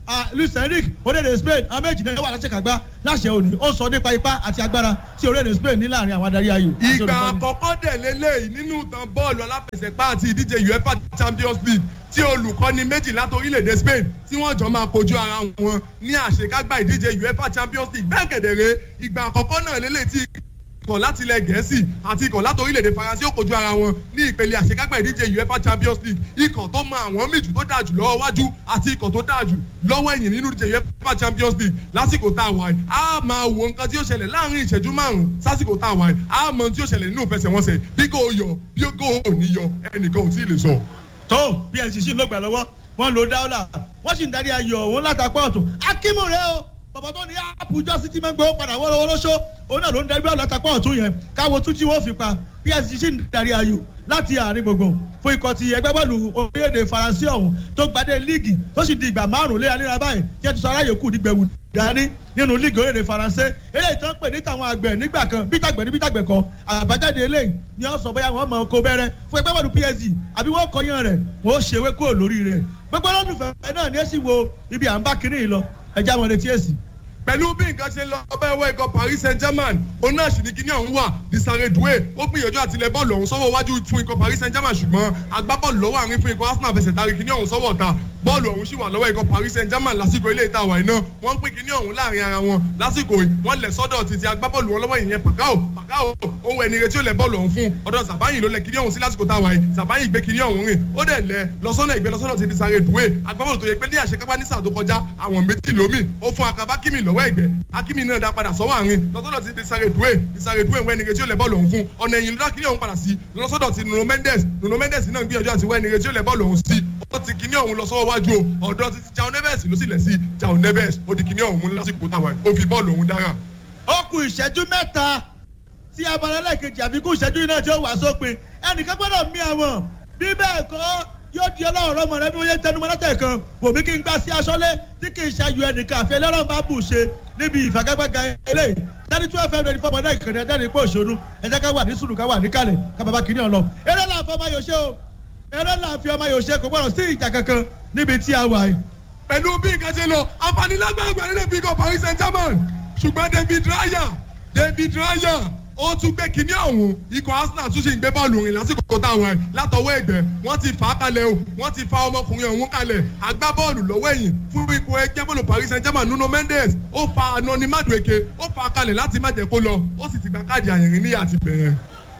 Speaker 3: luis enrique orílẹ̀-èdè spain àwọn méjì náà wà láṣẹ̀kágbá láṣẹ òní ó sọ nípa ipá àti agbára tí orílẹ̀-èdè spain ní láàrin àwọn adarí ayò. àti
Speaker 2: ìgbà
Speaker 3: olùkọ́ni.
Speaker 2: àkọ́kọ́ dẹ̀ lélẹ́yìí nínú ìtàn bọ́ọ̀lù aláfẹsẹ̀gbá àti ìdíje uefa champions league tí olùkọ́ni méjì láti orílẹ̀-èdè spain tí wọ́n jọ máa kojú ara wọn ní àṣekágbá ìdíje uefa champions league bẹ́ẹ̀ kẹ̀dẹ̀rẹ́ ìgbà àkọ́kọ́ náà lélẹ́yìí tí ikọ̀ láti ilẹ̀ gẹ̀ẹ́sì àti ikọ̀ láti orílẹ̀-èdè faransé ó kojú ara wọn ní ìpele àṣekágbá ìdíje uefa champions league ikọ̀ tó mọ àwọn méjì tó dáa jù lọ́wọ́ wájú àti ikọ̀ tó dáa jù lọ́wọ́ ẹ̀yìn nínú ìdíje uefa champions league lásìkò tá a wà yìí a máa wo nǹkan tí ó ṣẹlẹ̀ láàrin ìṣẹ́jú márùn-ún sásìkò tá a wà yìí a mọ ohun tí ó ṣẹlẹ̀ nínú ìfẹsẹ̀wọnsẹ̀ bí kò yọ bí kò ò ní yọ ẹnìkan ò tí ì lè sọ.
Speaker 3: tó psc sì ló gbà lọ́wọ́ wọ́n lo dáwọ́là wọ́n sì ń darí ayò òun látàpọ̀ ọ̀tún akímù rẹ o bàbá tó ní àpùjọ sí ti máa ń gbowó padà wọ́n lọ́wọ́ lóṣó òun náà ló ń darí bọ́ọ̀lù látàpọ̀ ọ̀tún yẹn káwo tún tí wọ́n fi pa psc sì ń darí ayò láti àárín gbogbo fún ikọ̀ ti ẹgbẹ́ bọ́ọ̀lù orílẹ̀-èdè faransé ọ̀hún tó gbadé líìgì tó sì di ìgbà márùn-ún léraléra báyìí tí ẹ ti sọ aráyè kù nígbẹ̀wò dání nínú líìgì orílẹ̀-èdè faransé eléyìí tó ń pè ní tàwọn àgbẹ̀ nígbà kan bí tàgbẹ̀ ní bí tàgbẹ̀ kan àbájáde eléyìí ni wọ́n sọ bóyá wọ́n mọ oko bẹ́rẹ́ fún ẹgbẹ́ bọ́ọ̀lù psg àbí wọ́n kọyán rẹ̀ wọ́n ṣe ewé kúrò lórí rẹ̀ gbogbo olólùfẹ́ náà ni ẹ sì wo ibi à ń bá kiri yìí lọ ẹja wọn retí èsì.
Speaker 2: pẹ̀lú bí nǹkan ṣe lọ ọbẹ̀ ẹwọ́ ikọ̀ paris saint germain òun náà sì ní kíní ọ̀hún wà disare doué ó gbìyànjú àti ilẹ̀ bọ́ọ̀lù ọ̀hún sọ́wọ́ wájú fún ikọ̀ paris saint germain ṣùgbọ́n agbábọ́ọ̀lù lọ́wọ́ àárín fún ikọ̀ arsenal fẹsẹ̀ tari kíní ọ̀hún sọ́wọ́ ọ̀tá bọ́ọ̀lù ọ̀hún sì wà lọ́wọ́ ikọ̀ paris saint germain lásìkò ilé ìta àwà iná wọ́n ń pín kíní ọ̀hún láàrin ara wọn lásìkò yìí wọ́n lẹ̀ sọ́dọ̀ títí agbábọ́ọ̀lù wọn lọ́wọ́ ìyẹn pàkáò pàkáò ohun ẹni retí ó lẹ̀ bọ́ọ̀lù ọ̀hún fún ọ̀dọ̀ sàbáyìn ló lẹ̀ kíní ọ̀hún sí lásìkò táwa yìí sàbáyìn gbé kíní ọ̀hún rìn ó dẹ̀ lẹ̀ lọ́sọ́nà ìgbé lọ́sọ́nà ti di sáré dùwé agbábọ́ọ̀lù tó yẹ pé ní àṣekápá ní sáà tó kọjá àwọn méjì lómi ó fún akaba kíni lọ́wọ́ ẹ̀gbẹ́ akíní náà dá padà sọ́wọ́ àárín lọ́sọ́dọ̀ ti di sáré dùwé di sáré dùwé wẹ́n nìyẹn tí ó lẹ̀ bọ́ọ̀lù ọ̀hún fún ọ̀nà ẹ̀yìn lọ́dọ̀ kíní ọ̀hún padà sí lọ́sọ́dọ̀ ti nuno mendes nuno mendes náà gbìyànjú àti wẹ́n nìyẹn tí ó lẹ̀ bọ́ọ̀lù ọ̀hún sí ó ti kíní ọ̀hún lọ sọ́wọ́ wájú o ọ̀dọ̀ ti ti jao neves ló sì lẹ̀ sí jao neves ó di kíní ọ̀hún mú lásìkò táwa ó fi bọ́ọ̀lù ọ̀hún dára.
Speaker 3: ó kù ìṣẹ́jú mẹ́ta tí abalẹ̀ kejì àfikún ìṣẹ́jú iná tí ó wà sópin ẹnìkan gbọ́dọ̀ mí àwọn bí bẹ́ẹ̀ kọ́ yóò di ọlọ́run ọmọ rẹ bí wọ́n yé tẹnumọ́ látẹ̀ kan bòmí kí n gbá sí aṣọ́lé tí kì í ṣayọ ẹnìkan àfi ẹlẹ́rọ̀ bá bù ṣe níbi ìfagagbága eléyìí dání tí wọ́n fẹ́ lórí fọmọ náà ìkànnì ẹ̀dá nípò òṣòro ẹ̀jẹ̀ ká wà ní sùúrù ká wà níkàlẹ̀ ká bàbá kìíní ọ̀lọ́ eré là ń fọmọ yòó ṣe o eré là ń fi ọmọ yòó ṣe kò gbọ́dọ̀ sí ìjà kankan níbi tí a wà yìí.
Speaker 2: pẹ̀lú bí nǹkan ṣe lọ àǹfààní lágbàgbà nílé bí ikọ̀ paris saint germain ṣùgbọ́n david raya david raya ó tún gbé kinní ọ̀hún ikọ̀ arsenal tún ṣe ń gbé bọ́ọ̀lù rìn lásìkò táwọn ẹ̀ látọwọ́ ẹ̀gbẹ́ wọ́n ti fà á kalẹ̀ o wọ́n ti fa ọmọkùnrin ọ̀hún kalẹ̀ agbábọ́ọ̀lù lọ́wọ́ ẹ̀yìn fún ikọ̀ ẹgbẹ́ bọ́ọ̀lù paris saint germain nuno mendes ó fa anoni madueke ó fa kalẹ̀ láti má jẹ́ kó lọ ó sì ti gba káàdì àyìnrín níyà ti bẹ̀rẹ̀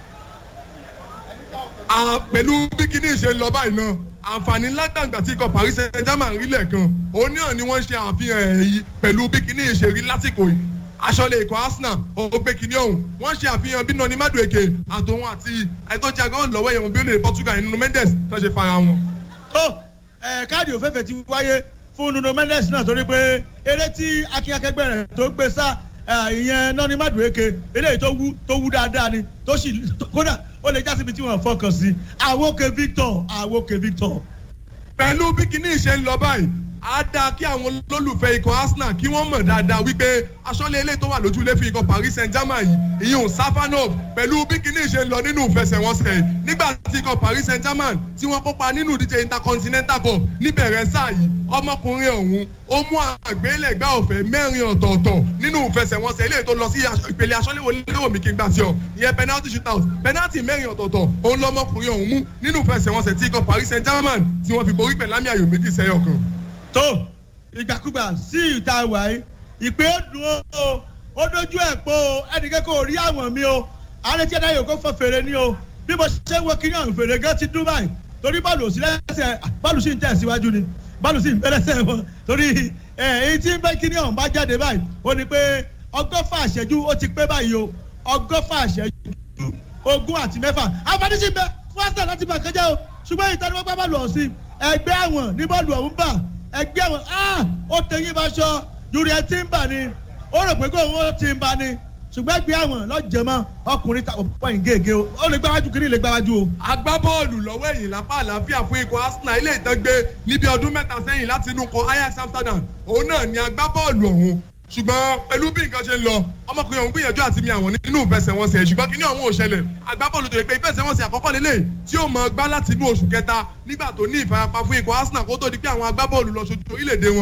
Speaker 2: pẹ̀lú bí kinní ṣe lọ báyìí náà àǹfààní látàgbà tí ikọ̀ paris saint germain rí lẹ́ẹ̀kan òun náà ni wọ́n ṣe àfihàn èyí pẹ̀lú bí kinní ṣe rí lásìkò yìí aṣọ́lé ikọ̀ arsenal ọgbẹ́ kinní ọ̀hún wọ́n ṣe àfihàn bí nani madueke àtòun àti ẹ̀tọ́jà gan lọ́wọ́ ẹ̀wọ̀n bí ó lè portugal nínú mendes tó ṣe fara wọn.
Speaker 3: tó ẹ káàdì òféèfé ti wáyé fún nuno mendes náà torí pé eré tí akínyakẹgbẹ́ rẹ̀ tó gbé sá ìyẹn nani madueke eléyìí tó wú tó wú dáadáa ni tó sì kódà ó lè já síbi tí wọ́n fọkàn sí àwòkè victor àwòkè victor.
Speaker 2: pẹ̀lú bí kinní ṣe ń lọ báyìí á dáa kí àwọn olólùfẹ́ ikọ̀ arsenal kí wọ́n mọ̀ dáadáa wípé aṣọ́lé ilé tó wà lójú ilé fi ikọ̀ paris saint germain yìí ìyún safanov pẹ̀lú bí kinní ṣe ń lọ nínú ìfẹsẹ̀wọnsẹ̀ yìí nígbà tí ikọ̀ paris saint germain tí wọ́n kópa nínú ìdíje intercontinental cup níbẹ̀rẹ̀ sáà yìí ọmọkùnrin ọ̀hún ó mú àgbélẹ̀gbá ọ̀fẹ́ mẹ́rin ọ̀tọ̀ọ̀tọ̀ nínú ìfẹsẹ̀wọnsẹ̀ ilé tó lọ sí ìpele aṣọ́léwò léwò mi kí n gbà sí ọ ìyẹn penalty shootout penalty mẹ́rin ọ̀tọ̀ọ̀tọ̀ òun lọ́mọkùnrin ọ̀hún mú nínú ìfẹsẹ̀wọnsẹ̀ tí ikọ̀ paris saint germain tí wọ́n fi borí pẹ̀lú àmì ayò méjì sẹ́yọ̀ kan
Speaker 3: tó ìgbàkúgbà sí ìta wàyí ìpè ó dùn ó ó dojú ẹ̀ pọ̀ o ẹnìkan kò rí àwọn mi o àárẹ̀ tí ẹ̀dá yòó kó fọ fèrè ni o bí mo ṣe ń wo kiri ọ̀hún fèrè gan ti dún báyìí torí bọ́ọ̀lù òsì lẹ́sẹ̀ bọ́ọ̀lù sì ń tẹ̀ síwájú ni bọ́ọ̀lù sì ń bẹ́ lẹ́sẹ̀ wọn torí èyí tí bẹ́ kiri ọ̀hún bá jáde báyìí ó ní pé ọgọ́fà àṣẹjú ó ti pé báyìí o ọgọ́fà àṣẹjú ogún àti mẹ́fà àǹfààní sì bẹ fún àṣà láti bà kẹjẹ o ṣùgbọ́n ìtàníwọ́gbà bọ́ọ̀lù ọ̀sìn ẹgbẹ́ àwọn ní bọ́ọ̀lù ọ̀hún bà ẹgbẹ́ àwọn ó tẹ̀yìn bá ṣọ yorùbá ẹ ti ń bà ní ó rò pé kó owó ti ń bà ní ṣùgbọ́n ẹgbẹ́ àwọn lọ́jẹ̀mọ́ ọkùnrin ta òpó yìí gègé o ó lè gbáwájú kiri lè gbáwájú o.
Speaker 2: agbábọ́ọ̀lù lọ́wọ́ ẹ̀yìn lápá àlàáfíà fún ikọ̀ arsenal ilé ìtọ́gbé níbi ọdún mẹ́ta sẹ́yìn láti inú kan ajax amsterdam òun náà ni agbábọ́ọ̀lù ọ̀hún ṣùgbọ́n pẹ̀lú bí nǹkan ṣe ń lọ ọmọkùnrin ọ̀hún gbìyànjú àti mi àwọn nínú ìfẹsẹ̀wọnsẹ̀ ṣùgbọ́n kí ni ọ̀hún ò ṣẹlẹ̀ agbábọ́ọ̀lù tó yẹ pé ìfẹsẹ̀wọnsẹ̀ àkọ́kọ́ lélẹ̀ tí ó mọ gbá láti inú oṣù kẹta nígbà tó ní ìfarapa fún ikọ̀ arsenal kó tó di pé àwọn agbábọ́ọ̀lù lọ sojú orílẹ̀-èdè wọn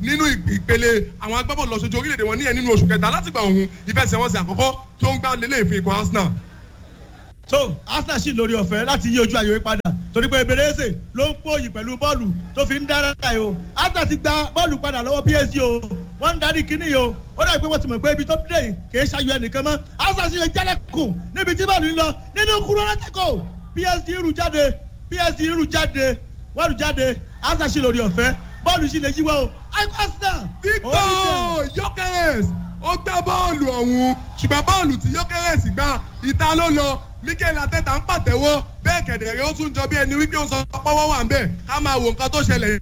Speaker 2: nínú ìpele àwọn agbábọ́ọ̀lù lọ́sọ̀jọ́ orílẹ̀-èdè wọn níyẹn nínú oṣù kẹta látìgbà òun ìfẹsẹ̀wọnsẹ̀ àkọ́kọ́ tó ń gbá lélẹ̀ ìfún ikọ̀ arsenal.
Speaker 3: so arsenal sì lórí ọ̀fẹ́ láti yí ojú ayò yìí padà torí pé ebenezer ló ń pòyì pẹ̀lú bọ́ọ̀lù tó fi ń dára yìí o arsenal ti gba bọ́ọ̀lù padà lọ́wọ́ psg o wọ́n ń darí kínní yìí o ó dàbí pé wọ́n ti mọ̀ pé ibi tó dé yìí kì í ṣayọ ẹnìkan mọ́ arsenal sì lè jálẹ̀kùn níbi tí bọ́ọ̀lù ń lọ nínú kúrò lọ́tẹ̀kọ̀ psg rù jáde psg rù jáde wọ́n rù jáde arsenal sì lórí ọ̀fẹ́ bọ́ọ̀lù sì lè yíwọ́ o arsenal.
Speaker 2: victor yokeres ó gbá bọ́ọ̀lù ọ̀hún ṣùgbọ́n bọ́ọ̀lù tí yokeres gbá ìta ló lọ mikel ateta ń pàtẹ́wọ́ bẹ́ẹ̀ kẹ̀dẹ̀rẹ́ ó tún jọ bí ẹni wípé ó sọ pọ́wọ́ wà ń bẹ̀ ká máa wo nǹkan tó ṣẹlẹ̀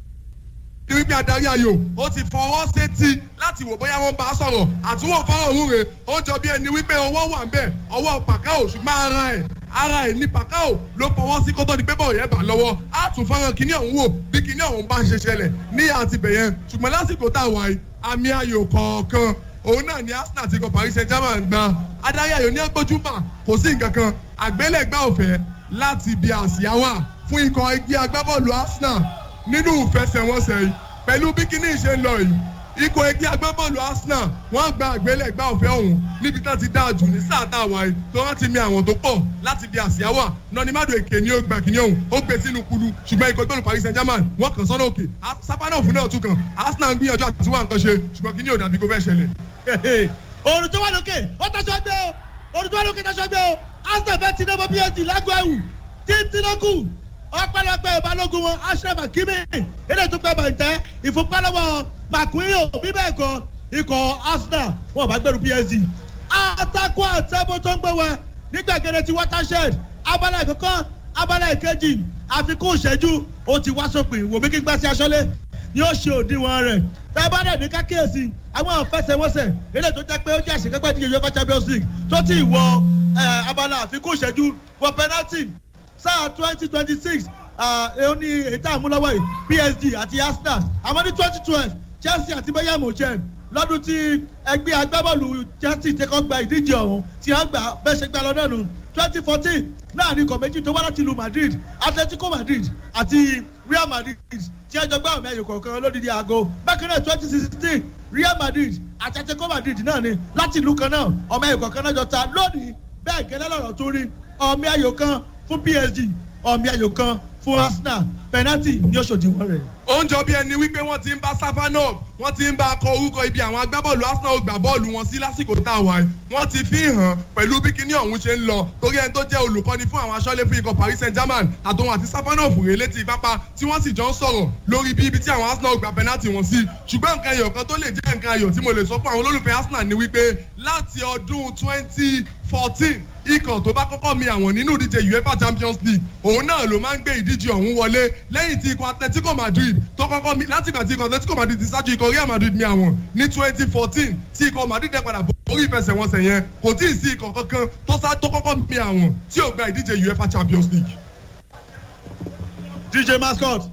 Speaker 2: ní wípé adarí ayò ó ti fọwọ́ sétí láti wò bóyá wọ́n bá a sọ̀rọ̀ àtúwò fọ́rọ̀ òun rè ó jọ bí ẹni wípé ọwọ́ wà ń bẹ̀ ọwọ́ pàkáò ṣùgbọ́n ara ẹ̀ ara ẹ̀ ní pàkáò ló fọwọ́ sí kótó di pé bọ́ọ̀ yẹn bà lọ́wọ́ á tún fọ́nrán kíní ọ̀hún wò bí kíní ọ̀hún bá ń ṣe ṣẹlẹ̀ ní àtibẹ̀yẹn ṣùgbọ́n lásìkò tá a wà yìí àmì ayò kọ̀ọ̀kan òun náà ni arsenal ti kọ paris saint germain gba adarí ayò ní agbójúmọ kò sí nǹkan kan àgbélẹ̀gbá ọ̀fẹ́ láti ibi àsíá wà fún ikọ̀ ẹgbẹ́ agbábọ́ọ̀lù arsenal nínú ìfẹsẹ̀wọnsẹ̀ yìí pẹ̀lú bí kíní ìṣe ń lọ yìí ikọ̀ ẹgbẹ́ agbábọ́ọ̀lù arsenal wọ́n gba àgbélẹ̀gbá ọ̀fẹ́ ọ̀hún níbi tá ti dáa jù ní sáà tá a wà yìí tó wọ́n ti mi àwọn tó pọ̀ láti ibi àsíá wà nọ́nìmádò èké ni ó gba kíní ọ̀hún ó gbé sínú kulu ṣùgbọ́n ikọ̀ ìgbọ́nù paris saint germain wọ́n kàn sọ́nà òkè sápánọ̀fù náà tún kàn arsenal ń gbìyànjú àti wà nǹkan ṣe ṣùgbọ́n kíní ò dàbí kó fẹ́ ṣẹlẹ̀
Speaker 3: òrùn tó wà lókè ó tọ́sọ gbé o òrùn tó wà lókè tọ́sọ gbé o arsenal fẹ́ tinubu psd lágbo ẹ̀wù tí tinubu ọpẹlọpẹ ìbálògùn wọn ashraf akimi ilé tó pẹ́ bàjẹ́ ìfúnpálọ́wọ́ makuiyo bíbẹ̀ ẹ̀kọ́ ikọ̀ arsenal wọn bá gbẹrù psd àtakò àtẹ́bó tó ń gbé wa nígbàgede ti watershed abala ìkọ́kọ́ abala ìkejì àfikún ìṣẹ́jú ó ti wá sópin wò mí kí n gbá sí aṣọ́lé ni ó ṣe òdiwọ̀n rẹ̀ tá a bá dẹ̀ ní kákíyèsí àwọn àfẹsẹ̀wọnsẹ̀ eré tó jẹ́ pé ó jẹ́ àṣekápẹ́ díje uefa champions league tó ti wọ abala àfikún ìṣẹ́jú wọ penalty sáà twenty twenty six ó ní èyí tá a mú lọ́wọ́ yìí psg àti arsenal àmọ́ ní twenty twelve chelsea àti bayern munchen lọ́dún tí ẹgbẹ́ agbábọ́ọ̀lù chelsea tẹ́kọ̀ gba ìdíje ọ̀hún tí wọ́n gbà bẹ́ẹ̀ ṣe gbà lọ́dọ̀ nù twenty fourteen láàrin ikọ̀ méjì tó wá láti lu madrid atletico madrid àti real madrid tí ẹjọ́ gbá ọ̀mí ẹ̀yọ̀ kọ̀ọ̀kan lódìdí aago bákan náà twenty sixteen real madrid àti atletico madrid náà ni láti ìlú kan náà ọ̀mí ẹ̀yọ̀ kọ̀ọ̀kan náà jọ ta lónìí bẹ́ẹ̀ gẹ́lẹ́ lọ́rọ̀ tó rí ọ̀mí ẹ̀yọ̀ kan fún psg ọ̀mí ẹ̀yọ̀ kan fún arsenal penalty ní oṣòdì wọn rẹ̀.
Speaker 2: ó ń jọ bí ẹni wípé wọ́n ti ń bá safanov wọ́n ti ń bá akọ orúkọ ibi àwọn agbábọ́ọ̀lù arsenal ó gbà bọ́ọ̀lù wọn sí lásìkò tá a wà yìí wọ́n ti fi hàn pẹ̀lú bí kinní ọ̀hún ṣe ń lọ torí ẹni tó jẹ́ olùkọ́ni fún àwọn aṣọ́lé fún ikọ̀ paris saint germain àtòun àti safanov rèé létí pápá tí wọ́n sì jọ ń sọ̀rọ̀ lórí bí ibi tí àwọn arsenal ó gbà penalty wọn sí ṣùgbọ́n nǹkan ayọ̀ kan tó lè jẹ́ nǹkan ayọ̀ tí mo lè sọ fún àwọn olólùfẹ́ arsenal ni wípé láti ọdún twenty fourteen ikọ̀ tó bá kọ́kọ́ mi àwọn nínú ìdíje uefa champions league òun náà ló máa ń gbé ìdíje ọ̀hún wọlé lẹ́yìn tí ikọ̀ atletico madrid tó kọ́kọ́ mi láti ìgbà tí ikọ̀ atletico madrid ti ṣáájú ikọ̀ real madrid mi àwọn ní twenty fourteen tí ikọ̀ madrid dẹ́ padà borí ìfẹsẹ̀wọnsẹ̀ yẹn kò tí ì sí ikọ̀ kankan tó sá tó kọ́kọ́ mi àwọn tí ò gba ìdíje uefa champions league.
Speaker 3: dj mascot.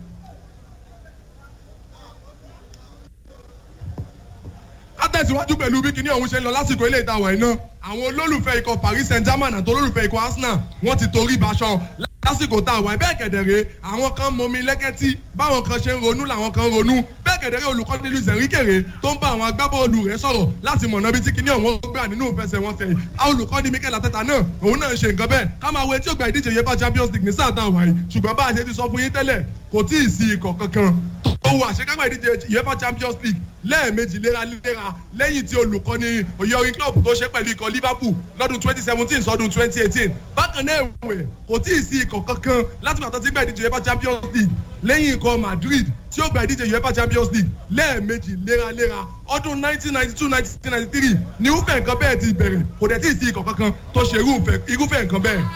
Speaker 2: látẹ̀síwájú pẹ̀lú bí kinní ọ̀hún ṣe ń lọ lásìkò ilé ìtawọ̀ iná àwọn olólùfẹ́ ikọ̀ paris saint germain àti olólùfẹ́ ikọ̀ arsenal wọ́n ti torí baṣọ lásìkò tá a wà bẹ́ẹ̀ kẹ̀dẹ̀rẹ́ àwọn kan mọmi lẹ́kẹ́tì báwọn kan ṣe ń ronú làwọn kan ronú bẹ́ẹ̀ kẹ̀dẹ̀rẹ́ olùkọ́ nílùú zẹ̀ríkèrè tó ń bá àwọn agbábọ́ọ̀lù rẹ̀ sọ̀rọ̀ láti mọ̀nà bí tí kinní ọ̀hún gbà nínú ìfẹsẹ̀wọnsẹ̀ olùkọ́ ní mikel ateta náà òun náà ń ṣe nǹkan bẹ́ẹ̀ ká máa wo etí ògbà ìdíje uefa champions league ní sáà tá a wà yìí ṣùgbọ́n bá a ṣe ti sọ fún yín tẹ́lẹ̀ kò tí ì sí ikọ̀ kankan owó àṣekágbà ìdíje uefa champions league lẹ́ẹ̀mejì léraléra lẹ́yìn tí olùkọ́ni òyìnbó club tó ṣe pẹ̀lú ikọ̀ liverpool lọ́dún twenty seventeen sọ́dún twenty eighteen bákan náà ẹ̀wẹ̀ kò tí ì sí ikọ̀ kankan láti pàtó tí gba ìdíje uefa champions league lẹ́yìn ikọ̀ madrid tí ó gba ìdíje uefa champions league lẹ́ẹ̀mejì léraléra ọdún nineteen ninety two nineteen ninety three ni irúfẹ́ nǹkan bẹ́ẹ̀ ti bẹ̀rẹ̀ kò dẹ̀ tí ì sí ikọ̀ kankan tó ṣe irúfẹ́ nǹkan bẹ́ẹ̀.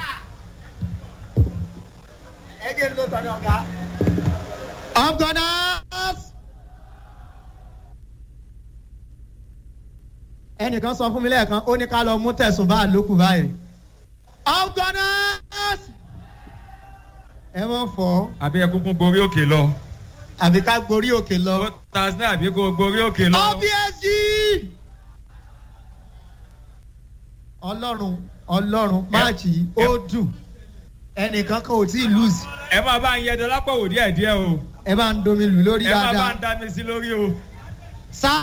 Speaker 6: ẹgbẹ́ ló tọ́ ní ọ̀gá.
Speaker 3: afghanas.
Speaker 6: ẹnìkan sọ fún mi lẹ́ẹ̀kan ó ní ká lọ mú tẹ̀sùn bá lókù báyìí.
Speaker 3: afghanas.
Speaker 6: ẹ mọ̀ fọ́
Speaker 5: àbí ẹkúnkún gorí òkè lọ.
Speaker 6: àbí ká gorí òkè lọ.
Speaker 5: tasne àbí kò gorí òkè lọ.
Speaker 3: obsg.
Speaker 6: ọlọ́run ọlọ́run máàcì ó dùn ẹnìkan kan ò tí ì lose.
Speaker 5: ẹ máa bá ń yẹ dọlápọ̀ wò díẹ̀ díẹ̀ o.
Speaker 6: ẹ bá ń domi lù lórí
Speaker 5: ẹ má bá
Speaker 6: dáadáa
Speaker 5: ń dá mi sí lórí o.
Speaker 6: sá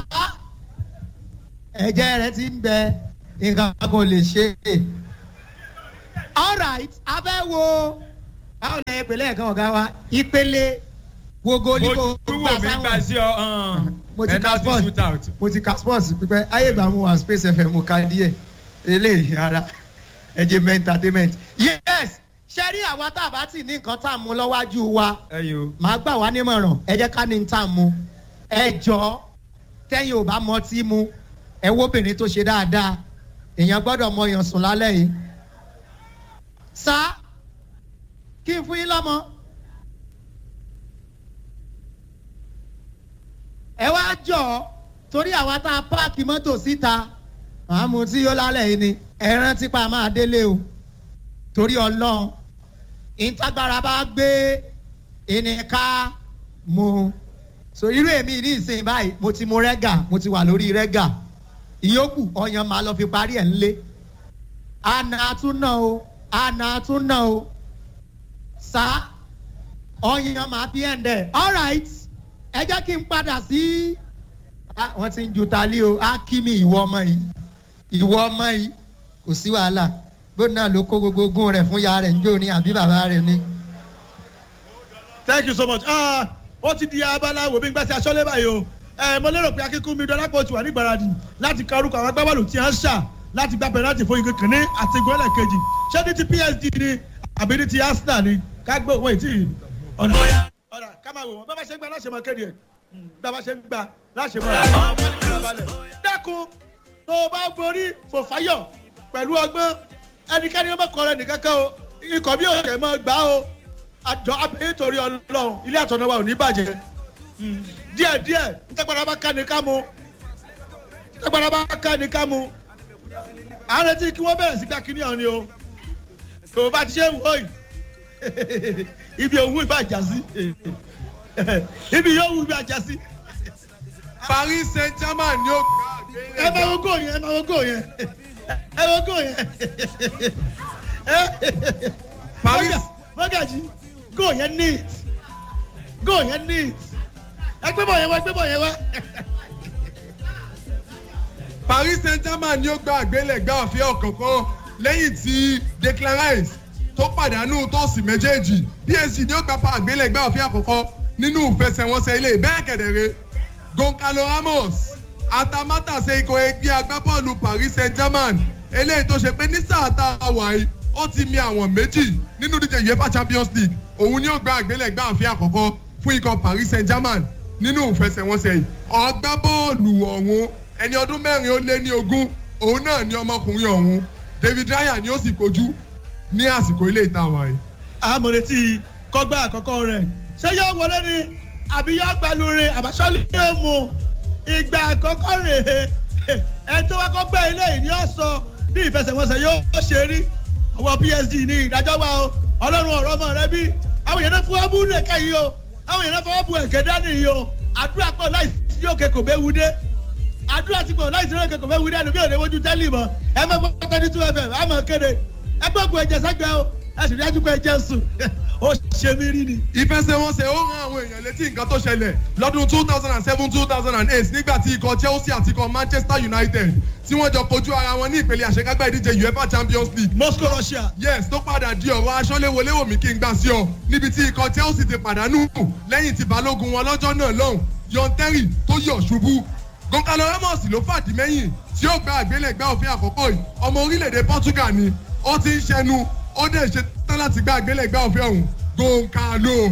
Speaker 6: ẹ̀jẹ̀ rẹ ti ń bẹ nǹkan kò lè ṣe é alright abẹ́ wo báwo lẹ ìpele ẹ̀kan ọ̀gá wa ìpele wo goli kò
Speaker 5: ojú
Speaker 6: gbà
Speaker 5: wo mi gbà
Speaker 6: sáwọn
Speaker 5: sí ọ hàn.
Speaker 6: Mo ti ka
Speaker 5: penalty
Speaker 6: sport.
Speaker 5: shootout.
Speaker 6: mo ti ka sports pípẹ́ ayé ìgbà mo wà space fm mo ka díẹ̀ eléyìí ara ẹ̀jẹ̀ mẹ́ entertainment yes ṣe rí àwa tá a bá tì ní nǹkan tá a mú lọ́wájú wa
Speaker 5: ẹ yo.
Speaker 6: màá gbà wá nímọ̀ràn ẹ jẹ́ ká ní tá a mú ẹ jọ tẹ́yìn ò bá mọ tí mu ẹ wo obìnrin tó ṣe dáadáa èèyàn gbọ́dọ̀ mọ èèyàn sùn lálẹ́ yìí sá kí n fún yín lọ́mọ. ẹ wá jọ torí àwa tá a páàkì mọ́tò síta àmú tí yóò lálẹ́ yìí ni ẹ rántí pa máa délé o torí ọlọ́run ìtagbára bá gbé ẹnìká mu so irú èmi ní ìsìn báyìí mo ti mu rẹ́gà mo ti wà lórí rẹ́gà ìyókù ọyàn máa lọ fi parí ẹ̀ ńlé àna àtúnà o àna àtúnà o sá ọyàn máa fi ẹ̀ ń dẹ̀ alright ẹ jẹ́ kí n padà sí Ah, wọ́n ti ń ju tali o á kí mi ìwọ ọmọ yìí ìwọ ọmọ yìí kò sí wàhálà gbọ́dọ̀ náà ló kó gbogbo ogún rẹ̀ fún ya rẹ̀ ń jó ní àbí bàbá rẹ̀ ni.
Speaker 3: thank you so much ah ó ti di abala wo bí n gbà sí aṣọ́lé báyìí o ẹ mo lérò pé akíkún mi dọ́lápọ̀ ti wà ní ìgbáradì láti ka orúkọ àwọn agbábọ́ọ̀lù tí a ń ṣà láti gba pẹ̀láti fún igi kìíní àti igun ẹlẹ́kejì ṣé ní ti psd ni àbí ní ti arsenal ni ká gbé òun ètí ọ̀nà ọ̀nà ká máa wò wọ́n bá bá ṣe ń gba láṣẹ máa kéde ẹ̀ bá bá ṣe ń gba láṣẹ máa dákun tó o bá borí fòfáyọ̀ pẹ̀lú ọgbọ́n ẹnikẹ́ni ọmọ kọrẹ nìkan kan o ikọ̀ bí òkè mọ́ gbà o àjọ abẹ́yẹ torí ọlọ́run ilé àtọ̀nà wa ò ní bàjẹ́ díẹ̀ díẹ̀ ntẹ́gbàdá bá ká ní ká mu ntẹ́gbàdá bá ká ní ká mu à ń retí kí wọ́n bẹ̀rẹ̀ sí gbà kíní ọ̀hún ni o tó o bá ti ṣe ń wò yìí ibi òwú ìbá jà sí ibi yóò wú ìbá jà sí
Speaker 2: paris saint germain ni ó
Speaker 3: ẹ máa wo góò yẹn ẹ máa wo góò yẹn ẹ wo góò yẹn
Speaker 2: Paris.
Speaker 3: mọ́gàjì góò yẹn neat góò yẹn neat ẹ gbé bọ̀ yẹn wá ẹ gbé bọ̀ yẹn wá.
Speaker 2: paris saint germain ni ó gba àgbélẹ̀gbá ọ̀fẹ́ ọ̀kọ̀ọ̀kan lẹ́yìn tí declan rice tó pàdánù tọ́ọ̀sì méjèèjì psg ni ó gba pa àgbélẹ̀gbá ọ̀fẹ́ àkọ́kọ́ nínú ìfẹsẹ̀wọnsẹ̀ ilé bẹ́ẹ̀ kẹ̀dẹ̀rẹ́ goncalo ramos atamátàsé ikọ̀ ẹgbẹ́ agbábọ́ọ̀lù paris saint germain eléyìí tó ṣe pé ní sáà tá a wà yìí ó ti mi àwọn méjì nínú díje uefa champions league òun ni ó gba àgbélẹ̀gbá ọ̀fẹ́ àkọ́kọ́ fún ikọ̀ paris saint germain nínú ìfẹsẹ̀wọnsẹ̀ yìí ọgbábọ́ọ̀lù ọ̀hún ẹni ọdún mẹ́rin ó lé ní ogún òun náà ni ọmọkùnrin ọ̀hún david raya ni ó sì kojú ní àsìkò ilé ìta wa yìí.
Speaker 3: àmọ̀rẹ́tì kọ́gbà àkọ́kọ́ rẹ̀ ṣé yóò wọlé ni àbí yóò gbalu rẹ̀ àbáṣọ́lì yóò mú ìgbà àkọ́kọ́ rẹ̀ ẹ tó wá kọ́ gbẹ́ ilé yìí ni ó sọ bí ìfẹsẹ̀wọnsẹ̀ yóò ṣe rí ọwọ́ psd ní ìdájọ́ wa o ọlọ́run ọ̀rọ̀ ọmọ rẹ bí àwọn èèyàn náà fún wa bú nìkẹ́ yìí o àwọn èèyàn náà fọwọ́ bu ẹ̀kẹ́ dání yìí o àdúrà pọ̀ láì sí òkè kò bẹ́ẹ̀ wú dé àdúrà ti pọ̀ láì sí òkè kò bẹ́ẹ̀ wú dé ẹnu bí òde wojú tẹ́lẹ̀ mọ́ ẹ má gbọ́ tẹ́lẹ̀ two fm á mọ̀ kéde ẹ gbọ́ bu ẹ̀jẹ̀ sẹ́gbẹ́ o ẹ sì rí ẹjú pé ẹ̀jẹ̀ sùn ó ṣe mí rí ni.
Speaker 2: ìfẹsẹ̀wọnsẹ̀ ó rán àwọn èèyàn létí nǹkan tó ṣẹlẹ̀ lọ́dún two thousand and seven two thousand and eight nígbà tí ikọ̀ chelsea àti ikọ̀ manchester united tí wọ́n jọ kojú ara wọn ní ìpele àṣekágbá ìdíje uefa champions league
Speaker 3: moscow russia.
Speaker 2: yes tó padà di ọ̀rọ̀ aṣọ́léwọléwòmí kí n gbà sí ọ níbi tí ikọ̀ chelsea ti pàdánù lẹ́yìn tí balógun wọn lọ́jọ́ náà lọ́hùn yon terry tó yọ̀ ṣubú goncalo ramos ló fàdí mẹ́yìn tí ó gba àgbélẹ̀gbá òfin àkọ́kọ́ yìí ọmọ orílẹ̀-èdè portugal ni ó ti ń ṣẹnu ó dẹ̀ ṣe tán láti gba àgbélẹ̀gbá òfin ọ̀hún goncalo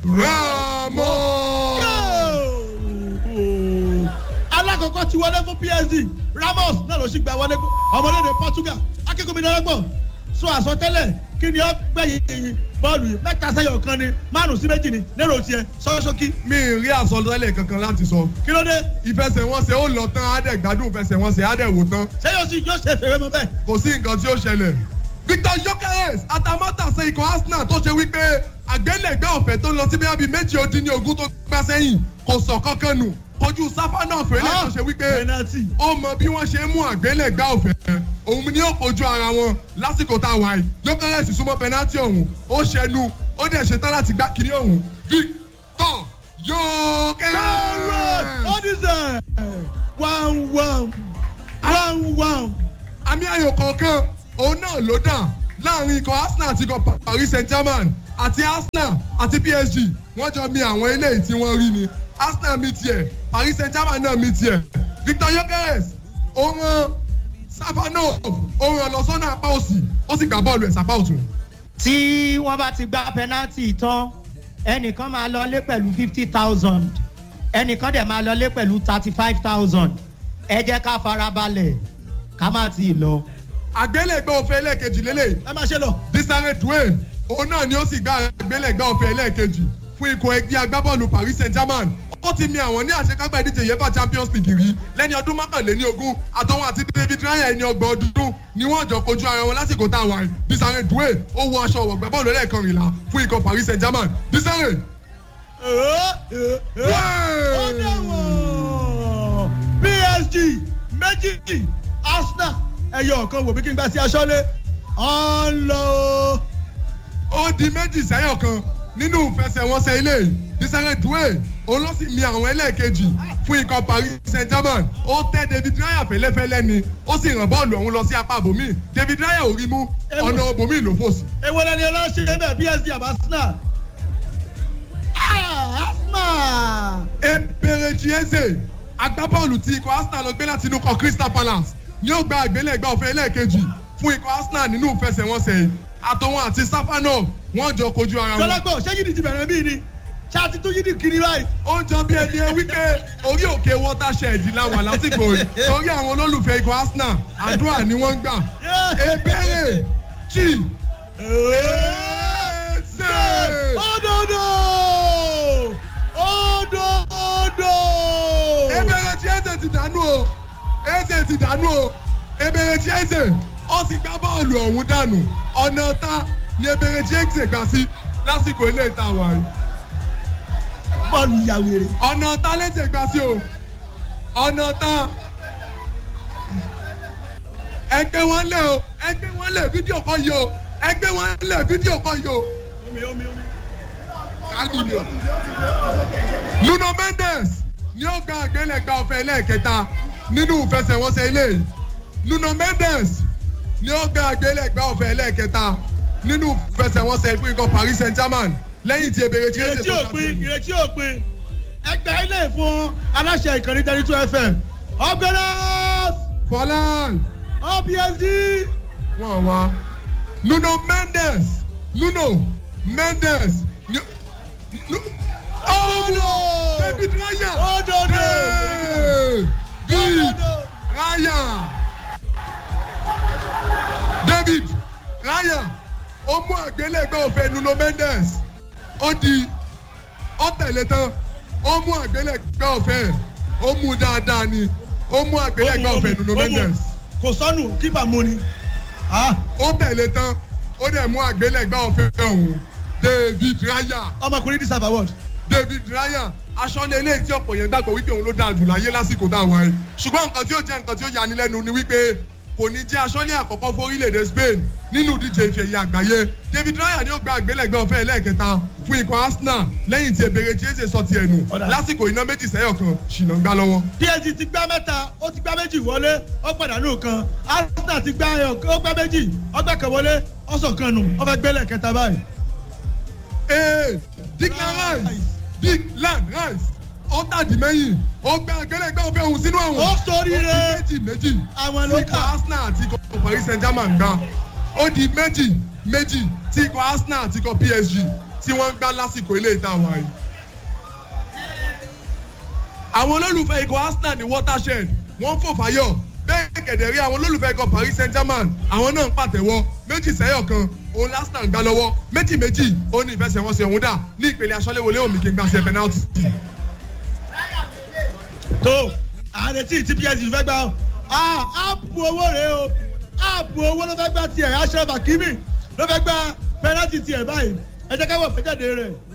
Speaker 2: ramos.
Speaker 3: alákọ̀ọ́kọ́ ti wọlé fún psd ramos náà ló sì gba wọlé ọmọlédè portugal akẹ́kọ̀ọ́ mi dọ́rọ́gbọ̀n sọ àsọtẹ́lẹ̀ kí ni ó gbẹ̀yìn bọ́ọ̀lù yìí mẹ́ta sẹ́yọ̀ kan ni márùn sí méjì ni lérò tiẹ̀ sọ́sọ́kí.
Speaker 2: mi ì rí àsọtẹ́lẹ̀ kankan láti sọ.
Speaker 3: kí ló dé.
Speaker 2: ìfẹsẹ̀wọnsẹ̀ ó lọ tán á dẹ̀ gbádùn ìfẹsẹ̀wọnsẹ̀ á dẹ̀ wò tán.
Speaker 3: sẹ́yọ̀ sì yóò ṣe fèrè mọ́ bẹ́ẹ̀.
Speaker 2: kò sí nǹkan tí ó ṣẹlẹ̀. victor yokeres atamátàsé ikọ̀ arsenal tó ṣe wípé àgbélẹ̀gbẹ́ ọ̀fẹ́ tó lọ sí bí abí méjì ó dín ní ogún tó gbá sẹ́yìn kò sọ kankan nù kojú sáfà náà fẹ́lẹ́ tó ṣe wípé ó mọ bí wọ́n ṣe ń mú àgbélẹ̀gbẹ́ ọ̀fẹ́ òun ni ó kojú ara wọn lásìkò tá a wà yìí yokeres súnmọ́ pẹnátì ọ̀hún ó ṣẹnu ó dẹ̀ ṣetán láti gbá kiri ọ̀hún tọ̀ yóò
Speaker 3: Carrot
Speaker 2: kẹ́rẹ́.
Speaker 3: Odise one one one one.
Speaker 2: àmì ayò kọ̀ọ̀kan òun náà ló dà láàrin ikọ̀ arsenal àti ikọ̀ paris saint germain àti arsenal àti psg wọ́n jọ mi àwọn eléyìí tí wọ́n rí ni arsenal mi tiẹ̀ paris saint germain náà mi tiẹ̀ victor yokeres ó rán savano ó rán lọ sọ́nà apá òsì ó sì gbà bọ́ọ̀lù ẹ̀ sápá òtún.
Speaker 6: tí wọ́n bá ti gba penalty tán ẹnìkan máa lọlé pẹ̀lú fifty thousand ẹnìkan dẹ̀ máa lọlé pẹ̀lú thirty five thousand ẹ jẹ́ ká farabalẹ̀ ká má ti lọ.
Speaker 2: àgbélẹ̀gbẹ́ òfin ẹlẹ́ẹ̀kejì lélẹ̀
Speaker 3: ẹ máa ṣe lọ.
Speaker 2: disare dwayne òun náà ni ó sì gba àgbélẹ̀gbẹ́ òfin ẹlẹ́ẹ̀kejì fún ikọ̀ ẹgbẹ́ agbábọ́ọ̀lù paris saint germain ó ti mi àwọn ní àṣekágbá ìdíje uefa champions league rí lẹ́ni ọdún mọ́kànléní ogún àtọwọn àti david ryan ẹni ọgbọ̀n ọdún ni wọ́n jọ kojú ara wọn lásìkò tá a wà yìí disare dwayne ó wọ aṣọ ọ̀wọ̀ gbẹ́bọ́ọ̀lù ẹlẹ́ẹ̀kọrìnlá fún ikọ̀ paris saint germain disare.
Speaker 3: ó dẹ̀wọ̀n psg méjì arsenal ẹyọ ọ̀kan wò bí kí n gbà sí aṣọ́lé ọ̀nlọ́.
Speaker 2: ó di méjì sẹ́yọ̀ kan nínú ìfẹsẹ̀wọnsẹ̀ ilé yìí disare dwayne òun ló sì mi àwọn ẹlẹ́ẹ̀kejì fún ikọ̀ paris saint germain ó tẹ́ david raya fẹ́lẹ́fẹ́lẹ́ ni ó sì ràn bọ́ọ̀lù ọ̀hún lọ sí apá àbòmí david raya ò rí mú ọ̀nà àbòmí ló fò sí.
Speaker 3: èwo lẹni ọlọ́ṣẹ́ bẹ́ẹ̀ psg àbá arsenal. Ah, arsenal.
Speaker 2: eberechi eze agbábọ́ọ̀lù tí ikọ̀ arsenal lọ gbé láti inú kọ crystal palace ni ó gba àgbélẹ̀gbà ọ̀fẹ́ ẹlẹ́ẹ̀kejì fún ikọ̀ arsenal nínú ìfẹsẹ̀wọnsẹ̀ yìí àtọwọn àti safanov wọ́n jọ kojú ara wọn.
Speaker 3: jọlọgbọ ṣé yìí ti bẹ̀rẹ̀ bíi ni ṣáà ti tún yìí kiri báyìí.
Speaker 2: ó ń jọ bí ẹni ẹ wípé orí òkè watershed la wà lásìkò yìí torí àwọn olólùfẹ́ ikọ̀ arsenal àdúrà ni wọ́n ń gbà. ebere chi eze
Speaker 3: òdòdó òdòdó.
Speaker 2: ebere chi eze ti dànù o eze ti dànù o ebere chi eze ó ti gbá bọ́ọ̀lù ọ̀hún dànù ọ̀nà ta ni ebere chi eze gbà sí lásìkò ilé ìta wà yìí.
Speaker 3: bọ́ọ̀lù ìyàwó
Speaker 2: ọ̀nà ta lẹ́sẹ̀ gbà sí o ọ̀nà ta ẹgbẹ́ wọn lẹ̀ o ẹgbẹ́ wọn lẹ̀ fídíò kan yìí o ẹgbẹ́ wọn lẹ̀ fídíò kan yìí o. Hallelujah. nuno mendes ni ó gba àgbélẹ̀gbà ọ̀fẹ́ lẹ́ẹ̀kẹta nínú ìfẹsẹ̀wọnsẹ̀ ilé yìí nuno mendes ni ó gba àgbélẹ̀gbà ọ̀fẹ́ lẹ́ẹ̀kẹta nínú ìfẹsẹ̀wọnsẹ̀ fún ikọ̀ paris saint germain lẹ́yìn tí ebèrè tí ó ṣe
Speaker 3: ìrètí
Speaker 2: tó
Speaker 3: òpin ìrètí òpin ẹgbẹ́ ilé fún aláṣẹ ìkànnì thirty two fm ọgbẹ́rẹ́
Speaker 2: fọlán
Speaker 3: opsd
Speaker 2: wọn wá nuno mendes nuno mendes ni- Nu- oh david raya
Speaker 3: Òdòdó.
Speaker 2: david raya david raya ó mú àgbélẹ̀gbẹ́ òfin nuno mendes ó di ó tẹ̀lé tán ó mú àgbélẹ̀gbẹ́ òfin ó mú dáadáa ni ó mú àgbélẹ̀gbẹ́ òfin nuno mendes
Speaker 3: kò sọnù kípa mú ni. Ah,
Speaker 2: ó tẹ̀lé tán ó dẹ̀ mú àgbélẹ̀gbẹ́ òfin ọ̀hún david raya
Speaker 3: ọmọkùnrin deserve award.
Speaker 2: david raya aṣọ́lé eléyìí tí ọ̀pọ̀ yẹn gbàgbọ́ wípé òun ló dáa jù láyé lásìkò dáwọn ẹ̀ ṣùgbọ́n nǹkan tí ó jẹ́ nǹkan tí ó yani lẹ́nu ni wípé kò ní jẹ́ aṣọ́lé àkọ́kọ́ fún orílẹ̀-èdè spain nínú ìdíje ìfẹ̀yẹ àgbáyé david raya ni ó gba àgbélẹ̀gbẹ́ ọ̀fẹ́ ẹlẹ́ẹ̀kẹta fún ikọ̀ arsenal lẹ́yìn tí ebèrè jésè sọ ti ẹnu
Speaker 3: Ọ̀dà.
Speaker 2: lásìkò iná méjì sẹ́yọ̀ kan ṣìnà ń gbá lọ́wọ́.
Speaker 3: psg ti gbá mẹ́ta ó ti gbá méjì wọlé ó pàdánù kan arsenal ti gbá ẹyọ ó gbá méjì ó gbá kan wọlé ó sọ kan nù ó fẹ́ gbélé kẹta báyìí.
Speaker 2: ee declan rice declan rice ó tàdí mẹ́yìn ó gba àgbélẹ̀gbẹ́ ọ̀fẹ́ òun sínú àwọn.
Speaker 3: ó sórí
Speaker 2: ó
Speaker 3: rẹ
Speaker 2: di méjì méjì
Speaker 3: Àwọn ló
Speaker 2: tí ikọ̀
Speaker 3: kà.
Speaker 2: arsenal àti ikọ̀ paris saint germain gbá ó di méjì méjì tí ikọ̀ arsenal àti ikọ̀ psg tí wọ́n ń gbá lásìkò ilé ìta wà yìí. àwọn olólùfẹ́ ikọ̀ arsenal ní watershed wọ́n fò fáyọ̀ bẹ́ẹ̀ kẹ̀dẹ̀ rí àwọn olólùfẹ́ ikọ̀ paris saint germain àwọn náà ń pàtẹ́wọ́ méjì sẹ́yọ̀ kan òun arsenal gbá lọ́wọ́ méjì méjì ó ní ìfẹsẹ̀wọnsẹ̀ òun dà ní ìpele aṣọ́léwọlé òmì kí n gbà ṣe penalty.
Speaker 3: tó ààrẹ tí tí psg fẹ́ gbà ó áàpù owó rẹ o áàpù owó ló fẹ́ gbà tiẹ̀ ashraf hakimi ló fẹ́ gbà pẹ́nàtì tiẹ̀ báyìí ẹ jẹ́ ká wọ̀ fẹ́jáde rẹ̀